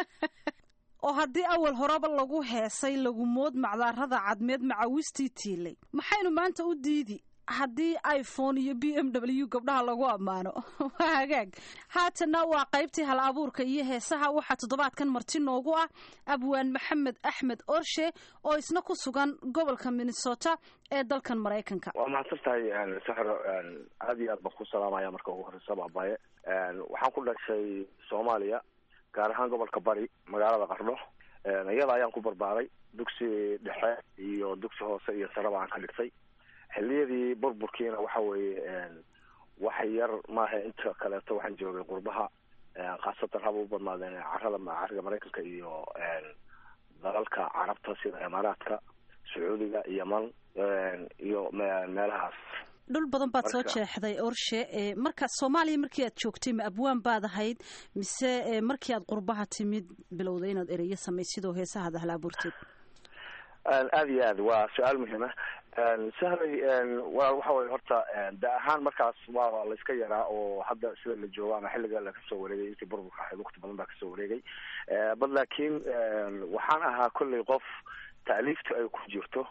oo haddii awal horeba lagu heesay lagu mood macdaarada cadmeed macawistii tiilay maxaynu maanta u diidi haddii iphone iyo b m w gabdhaha lagu ammaano waa hagaag haatanna waa qaybtii hal abuurka iyo heesaha waxaa toddobaadkan marti noogu ah abwaan maxamed axmed orshe oo isna ku sugan gobolka minnesota ee dalkan maraykanka waa mahadsan tahay saxro aad iyo aad baan ku salaamaya marka ugu horeysa baabaye waxaan ku dhashay soomaaliya gaar ahaan gobolka bari magaalada qardho iyada ayaan ku barbaaray dugsi dhexe iyo dugsi hoose iyo sareba aan ka dhigtay xiliyadii burburkiina waxa weeye wax yar maaha inta kaleeto waxaan joogay qurbaha khaasatan haba u badnaadeen carada cariga maraykanka iyo dalalka carabta sida imaaraadka sacuudiga yeman iyo meelahaas dhul badan baad soo Marka- jeexday orshe ee marka soomaaliya markii aad joogtay ma abwaan baad ahayd mise ee markii aad qurbaha timid bilowday inaad ereyo samaysid oo heesahaad ahla abuurteed aada iyo aad waa su-aal muhiima sahlay wa waxa weye horta da ahaan markaas waa la iska yaraa oo hadda sida la joogo ama xilliga la kasoo wareegay intii burburka ahayd waqti badan baa kasoo wareegay bad laakiin waxaan ahaa kolley qof taaliiftu ay ku jirto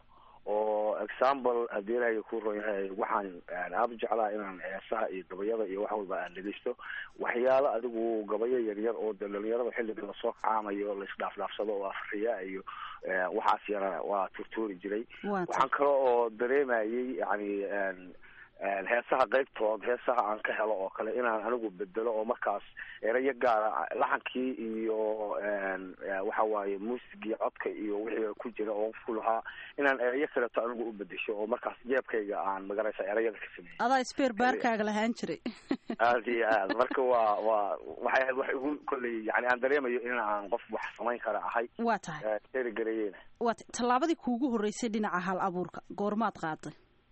oo example haddii ilaahay ku ron yahay waxaan aada u jeclaa inaan heesaha iyo gabayada iyo wax walba aan dhegeysto waxyaalo adigu gabayo yaryar oo de dhalinyarada xilliga lasoo kacaamayo laisdhaafdhaafsado oo afriya iyo waxaas yara waa turtuuri jiray waxaan kale oo dareemayay yani heesaha qaybtood heesaha aan ka helo oo kale inaan anigu bedelo oo markaas erayo gaara laxankii iyo waxa waaye muusigii codka iyo wixii ku jira oo ku lahaa inaan erayo kaleeto anigu u bedesho oo markaas jeebkayga aan magaraysa erayada ka sameeyey adaa sbeer baarkaaga lahaan jiray aada iyo aad marka waa waa waxay ahayd wax igu kolley yani aan dareemayo in aan qof wax samayn kara ahay waa tahay erigareyeena waa tahay tallaabadii kuugu horreysay dhinaca hal abuurka goormaad qaaday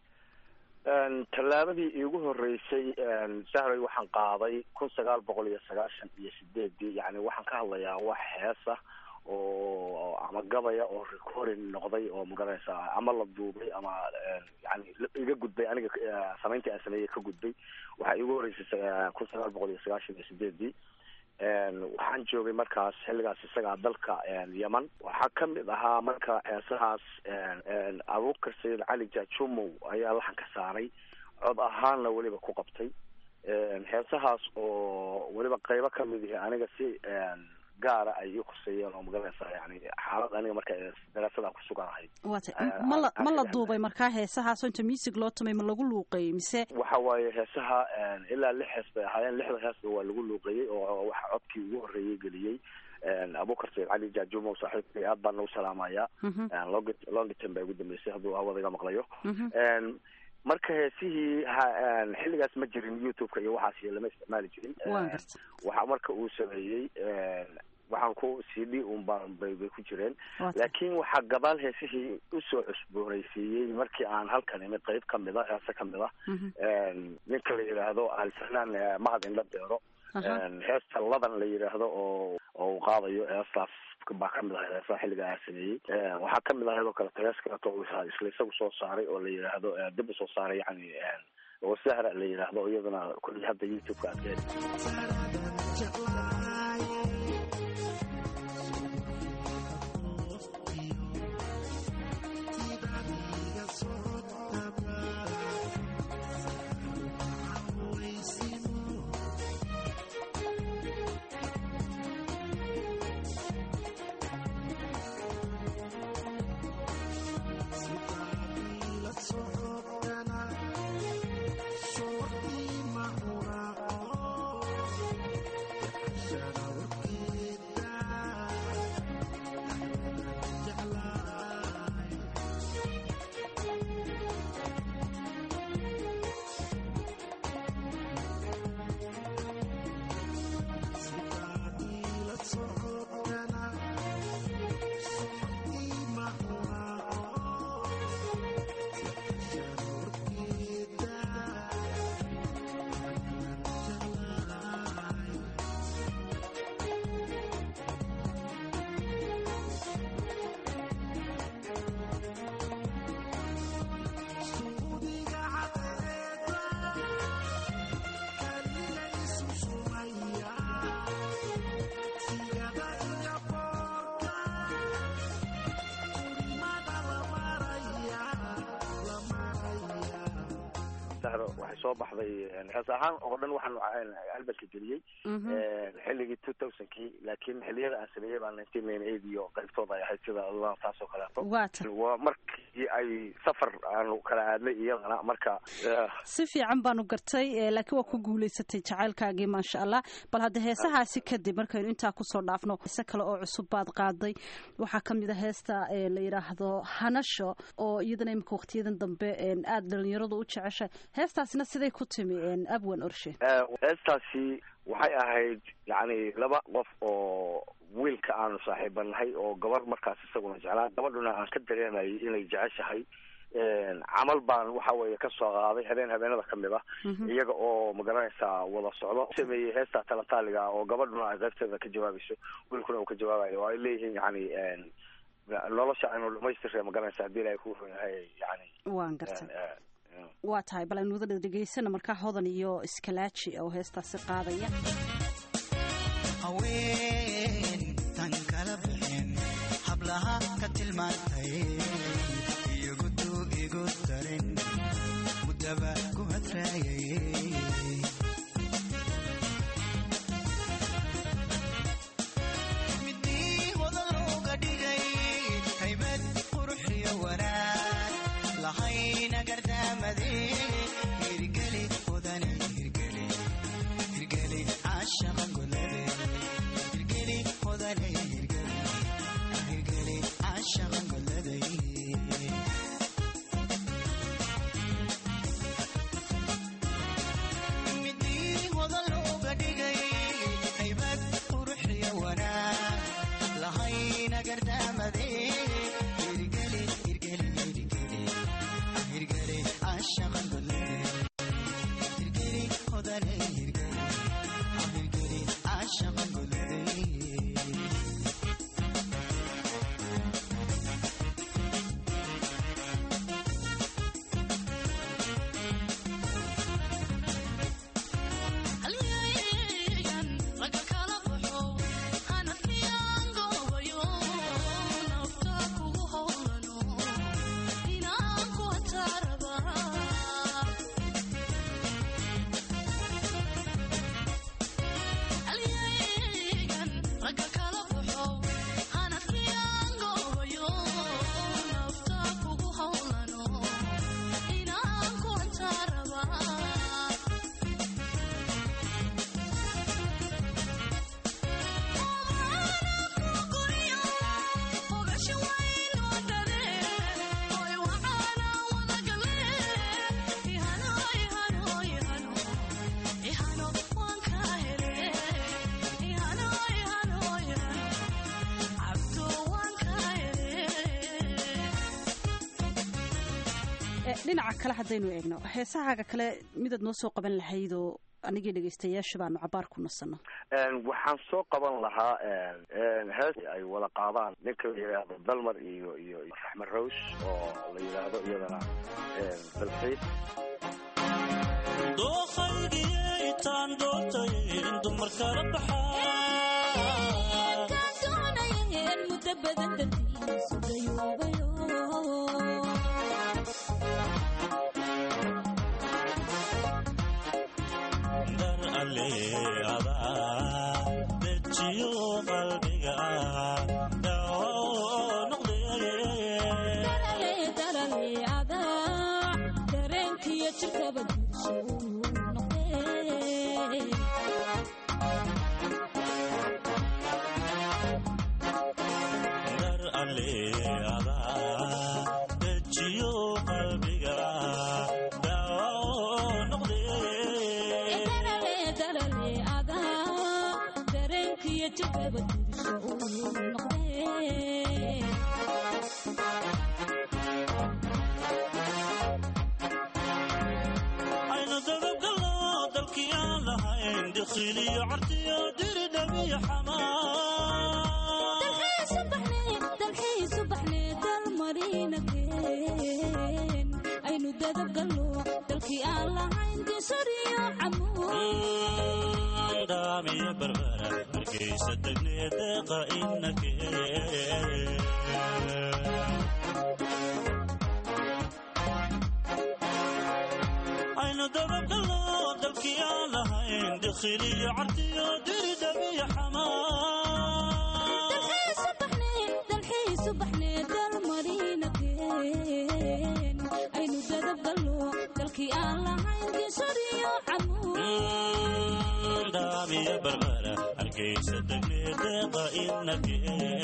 tallaabadii iigu horeysay sahray waxaan qaaday kun sagaal boqol iyo sagaashan iyo sideedii yani waxaan ka hadlayaa wax heesa oo ama gabaya oo recording noqday oo magaranaysa ama la duubay ama yani iga gudbay aniga samayntii aan sameeyey ka gudbay waxaa iigu horeysay kun sagaal boqol iyo sagaashan iyo sideedii waxaan joogay markaas xilligaas isagaa dalka yeman waxaa kamid ahaa marka heesahaas abuukar sayid cali jajumow ayaa laxanka saaray cod ahaanna weliba ku qabtay heesahaas oo weliba qaybo kamid ihi aniga si gaara ay ii khuseeyeen oo magaranaysa yani xaalad aniga marka daraasadaan kusuganahay waa tay ma la ma la duubay markaa heesahaasoo inta music loo tumay ma lagu luuqeeyey mise waxa waaye heesaha ilaa lix hees bay ahaayeen lixda heesba waa lagu luuqeeyey oo waxa codkii ugu horreeyey geliyey abukar sayid cali jajumow saaxiibkay aad baan nagu salaamayaa long longitan baa ugu dambeysay hadduu hawada iga maqlayo marka heesihii xilligaas ma jirin youtube-ka iyo waxaas lama isticmaali jirin waxa marka uu sameeyey waxaan ku c d un baan bay bay ku jireen laakiin waxaa gadaal heesihii usoo cusboonaysiiyey markii aan halkan imid qayb kamid a heese kamid a ninka la yidhaahdo alfanaan mahad indha deero heesta ladan la yidhaahdo oo oo uu qaadayo heestaas baa kamid ahayd heesaha xilliga aa sameeyey waxaa kamid ahayd oo kaleto hees kaleto isla isagu soo saaray oo la yidhaahdo dib usoo saaray yani oo sahra la yidhaahdo iyaduna kulli hadda youtube-ka aad ka waxay soo baxday hees ahaan oo dhan waxaan albalka geliyey xilligii two thousandkii laakiin xiliyada aan sameeyey baa nineteen ninety eight iyo qaybtooda ay ahayd sida taas oo kaleeto waa markii ay safar aanu kala aadnay iyadana marka si fiican baanu gartay laakiin waa ku guulaysatay jacaylkaagii maasha allah bal hadda heesahaasi kadib markaynu intaa kusoo dhaafno heese kale oo cusub baad qaaday waxaa kamid a heesta la yidhaahdo hanasho oo iyadana imika waqtiyadan dambe aada dhalinyaradu u jeceshay heestaasina siday ku timi abwan orshe heestaasi waxay ahayd yani laba qof oo wiilka aanu saaxiibanahay oo gabar markaas isaguna jeclaa gabadhuna aan ka dareemayay inay jeceshahay camal baan waxa weeye kasoo qaaday habeen habeenada kamid ah iyaga oo magaranaysaa wada socdo sameeyey heesta talataaliga oo gabadhuna ay qaybteeda ka jawaabayso wiilkuna uu ka jawaabayo oo ay leeyihiin yani nolosha aynu dhamaystirre magaranaysa hadii ilahay ku run yahay yani waan gartay waa tahay bal aynu wada dhegeysana markaa hodan iyo iskalaaji oo heestaasi qaadaya haween tan kala bixin hablaha ka tilmaantay iyagu hayn mudaba ku hadraayay midii hodan looga dhigay haybad quruxiyo wanaag lahayna gardaamade hirgeli hodane hirgeli hirgeli caashaqa golade hirgeli hodane hirgeli hirgeli caashaqa golade midii hodan looga dhigay haybad quruxiyo wanaag lahayna gardaamade hirgeli hirgeli hirgeli hirgeli caashaqa golade hirgeli hodane hirgeli hirgeli caashaqa golade dhinaca kale haddaynu eegno heesahaaga kale midaad noo soo qaban lahayd oo anigii dhegaystayaasha baanu cabaar ku nasanno waxaan soo qaban lahaa hees ay wada qaadaan ninka la yidhaahdo dalmar iyo iyo raxmed rows oo la yidhaahdo iyadana dalxiis dookhaygiitaan doortayn dumar kala muddo badan dartiisu gayoobayo dar aleada dejiyo qalbiga dhawo noqde darale adaa dareenkiyo jirkaba gursho noqde dar aleada dejiyo qalbiga dhawo noqde darale adaa dareenkiyo jirkaba gursho noqde aynu dababgalno dalkii aan lahayn dikhiliyo cartiyo diridhabiyo xamaa aynu dadabgalno dalkii aan lahayn disariyo daamiyo barbara markaysa degnee deeqa inake aynu dababgalno dalkii aan lahayn dikhiliyo cartiyo diridhabiyo aynu dadabgalno dalkii aan lahayn disariyo daamiyo barbara hargeysa degnee deeqa inake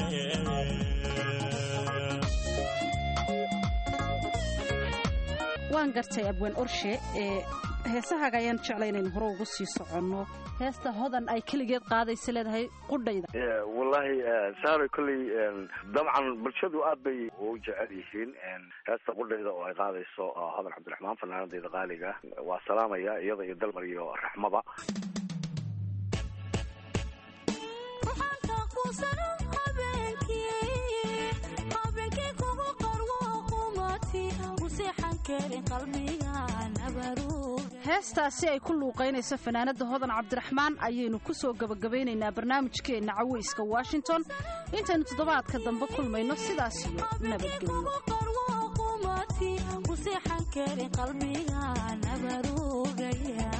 waan gartay abwaan orshe ee heesahaaga ayaan jeclay inaynu hore ugu sii soconno heesta hodan ay keligeed qaadaysa leedahay qudhayda wallahi saaro kolley dabcan bulshadu aad bay u jecel yihiin heesta qudhayda oo ay qaadayso hodan cabdiraxmaan fanaanadeyda qaaliga waa salaamaya iyada iyo dalmar iyo raxmaba heestaasi ay ku luuqaynayso fanaanada hodan cabdiraxmaan ayaynu ku soo gebagabaynaynaa barnaamijkeenna caweyska washington intaynu toddobaadka dambe kulmayno sidaas iyo nabadgelyo keli qalbiga nabarugaya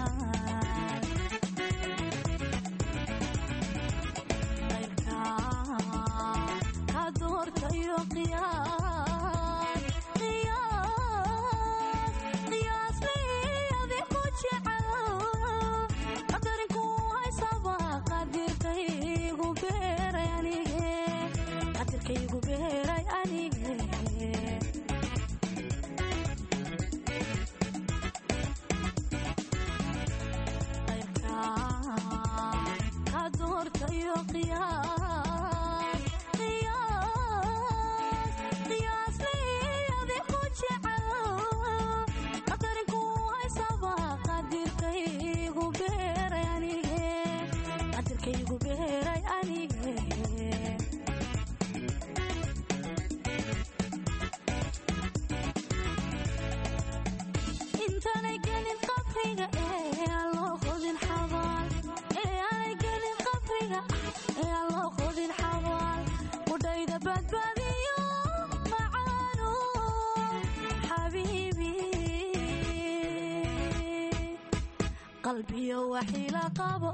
qaybka ka doortayo qiyaas qiyaas qiyaas liyadi ku jecel qadarinku haysaba qadirkaygu beeray anige qadirkaygu beeray anige ka doortayo qiyaas qiyaas qiyaas liyadi ku jecel qadarinku haysaba qadirkaygu beeray anige qadirkaygu beeray anige intaanay gelin qabriga ee aan loo qodin xabaal ee aanay gelin qabriga ee aan loo qodin xabaal qudhayda badbaadiyo macaano xabiibi qalbiyo waxila qabo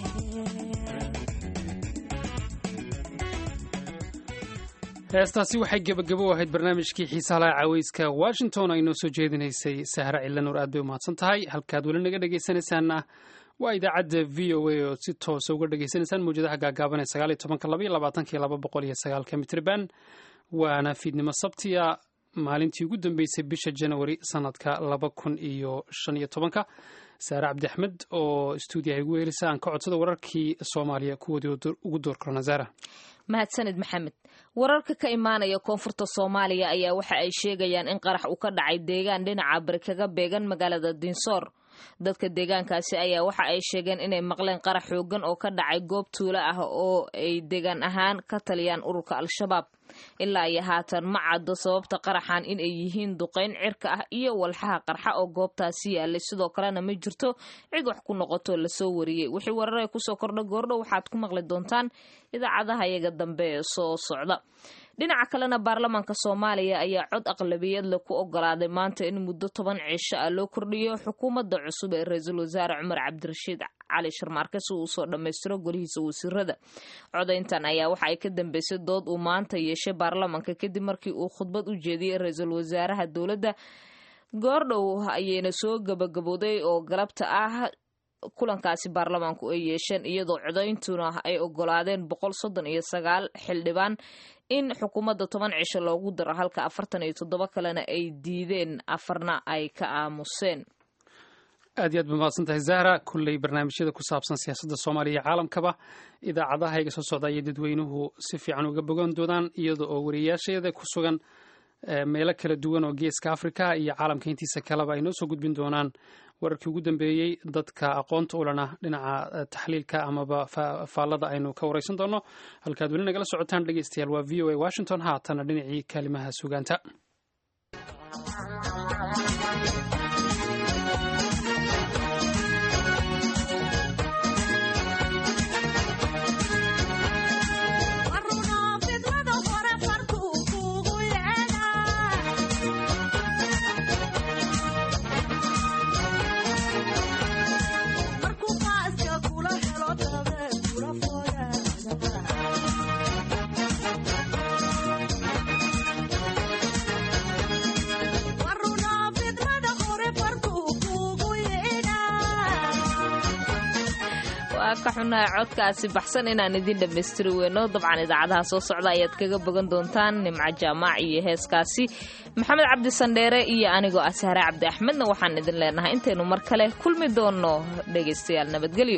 heestaasi waxay gebagabo u ahayd barnaamijkii xiisaha laha caweyska washington ay noo soo jeedinaysay sahra cilanuur aad bay umahadsan tahay halkaad weli naga dhegaysanaysaanna waa idaacadda v o a oo si toosa uga dhegaysanaysaan mawjadaha gaagaaban ee sagaal iyo tobanka laba iyo labaatanka iyo laba boqol iyo sagaalka mitriban waana fiidnimo sabtiya maalintii ugu dambeysay bisha janawari sanadka laba kun iyo shan iyo tobanka saare cabdi axmed oo stuudiyaha igu weelisa aan ka codsada wararkii soomaaliya kuwoodii ugu door korona zara mahadsanid maxamed wararka ka imaanaya koonfurta soomaaliya ayaa waxa ay sheegayaan in qarax uu ka dhacay deegaan dhinaca bari kaga beegan magaalada dinsoor dadka deegaankaasi ayaa waxa ay sheegeen inay maqleen qarax xoogan oo ka dhacay goob tuulo ah oo ay deegaan ahaan ka taliyaan ururka al-shabaab ilaa iyo haatan ma caddo sababta qaraxan in ay yihiin duqayn cirka ah iyo walxaha qarxa oo goobtaasi yaalay sidoo kalena ma jirto cid wax ku noqoto lasoo wariyey wixii warare kusoo kordha goordho waxaad ku maqli doontaan idaacadaha iyaga dambe ee soo socda dhinaca kalena baarlamaanka soomaaliya ayaa cod aqlabiyad leh ku ogolaaday maanta in muddo toban cisho ah loo kordhiyo xukuumadda cusub ee ra-iisul wasaare cumar cabdirashiid cali sharmaarke si uu usoo dhammaystiro golihiisa wasiirada codayntan ayaa waxa ay ka dambeysay dood uu maanta yeeshay baarlamaanka kadib markii uu khudbad u jeediyey ra-iisul wasaaraha dowladda goordhow ayayna soo gabagabooday oo galabta ah kulankaasi baarlamaanku ay yeesheen iyadoo codayntuna ay ogolaadeen boqol soddon iyo sagaal xildhibaan in xukuumadda toban cisho loogu daro halka afartan iyo toddoba kalena ay diideen afarna ay ka aamuseen aad iyo aad ba mahadsan tahay zahra kulley barnaamijyada ku saabsan siyaasadda soomaaliya iyo caalamkaba idaacadaha iga soo socda ayay dadweynuhu si fiican uga bogan doonaan iyada oo wariyayaasheeda ku sugan meelo kala duwan oo geeska africa iyo caalamka intiisa kaleba ay noo soo gudbin doonaan wararkii ugu dambeeyey dadka aqoonta ulana dhinaca taxliilka amaba faallada aynu ka wareysan doono halkaad weli nagala socotaan dhegeystayaal waa v o a washington haatana dhinacii kaalimaha sugaanta waa ka xunahay codkaasi baxsan inaan idin dhammaystiri weyno dabcan idaacadaha soo socda ayaad kaga bogan doontaan nimco jaamaac iyo heeskaasi maxamed cabdi sandheere iyo anigoo ah sahre cabdi axmedna waxaan idin leenahay intaynu mar kale kulmi doonno dhegaystayaal nabadgelyo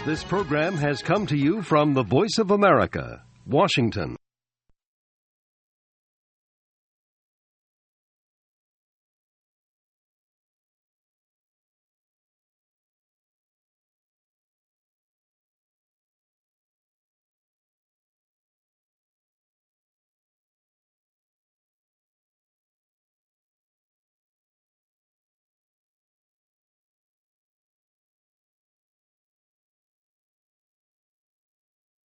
This program has come to you from the Voice of America, Washington.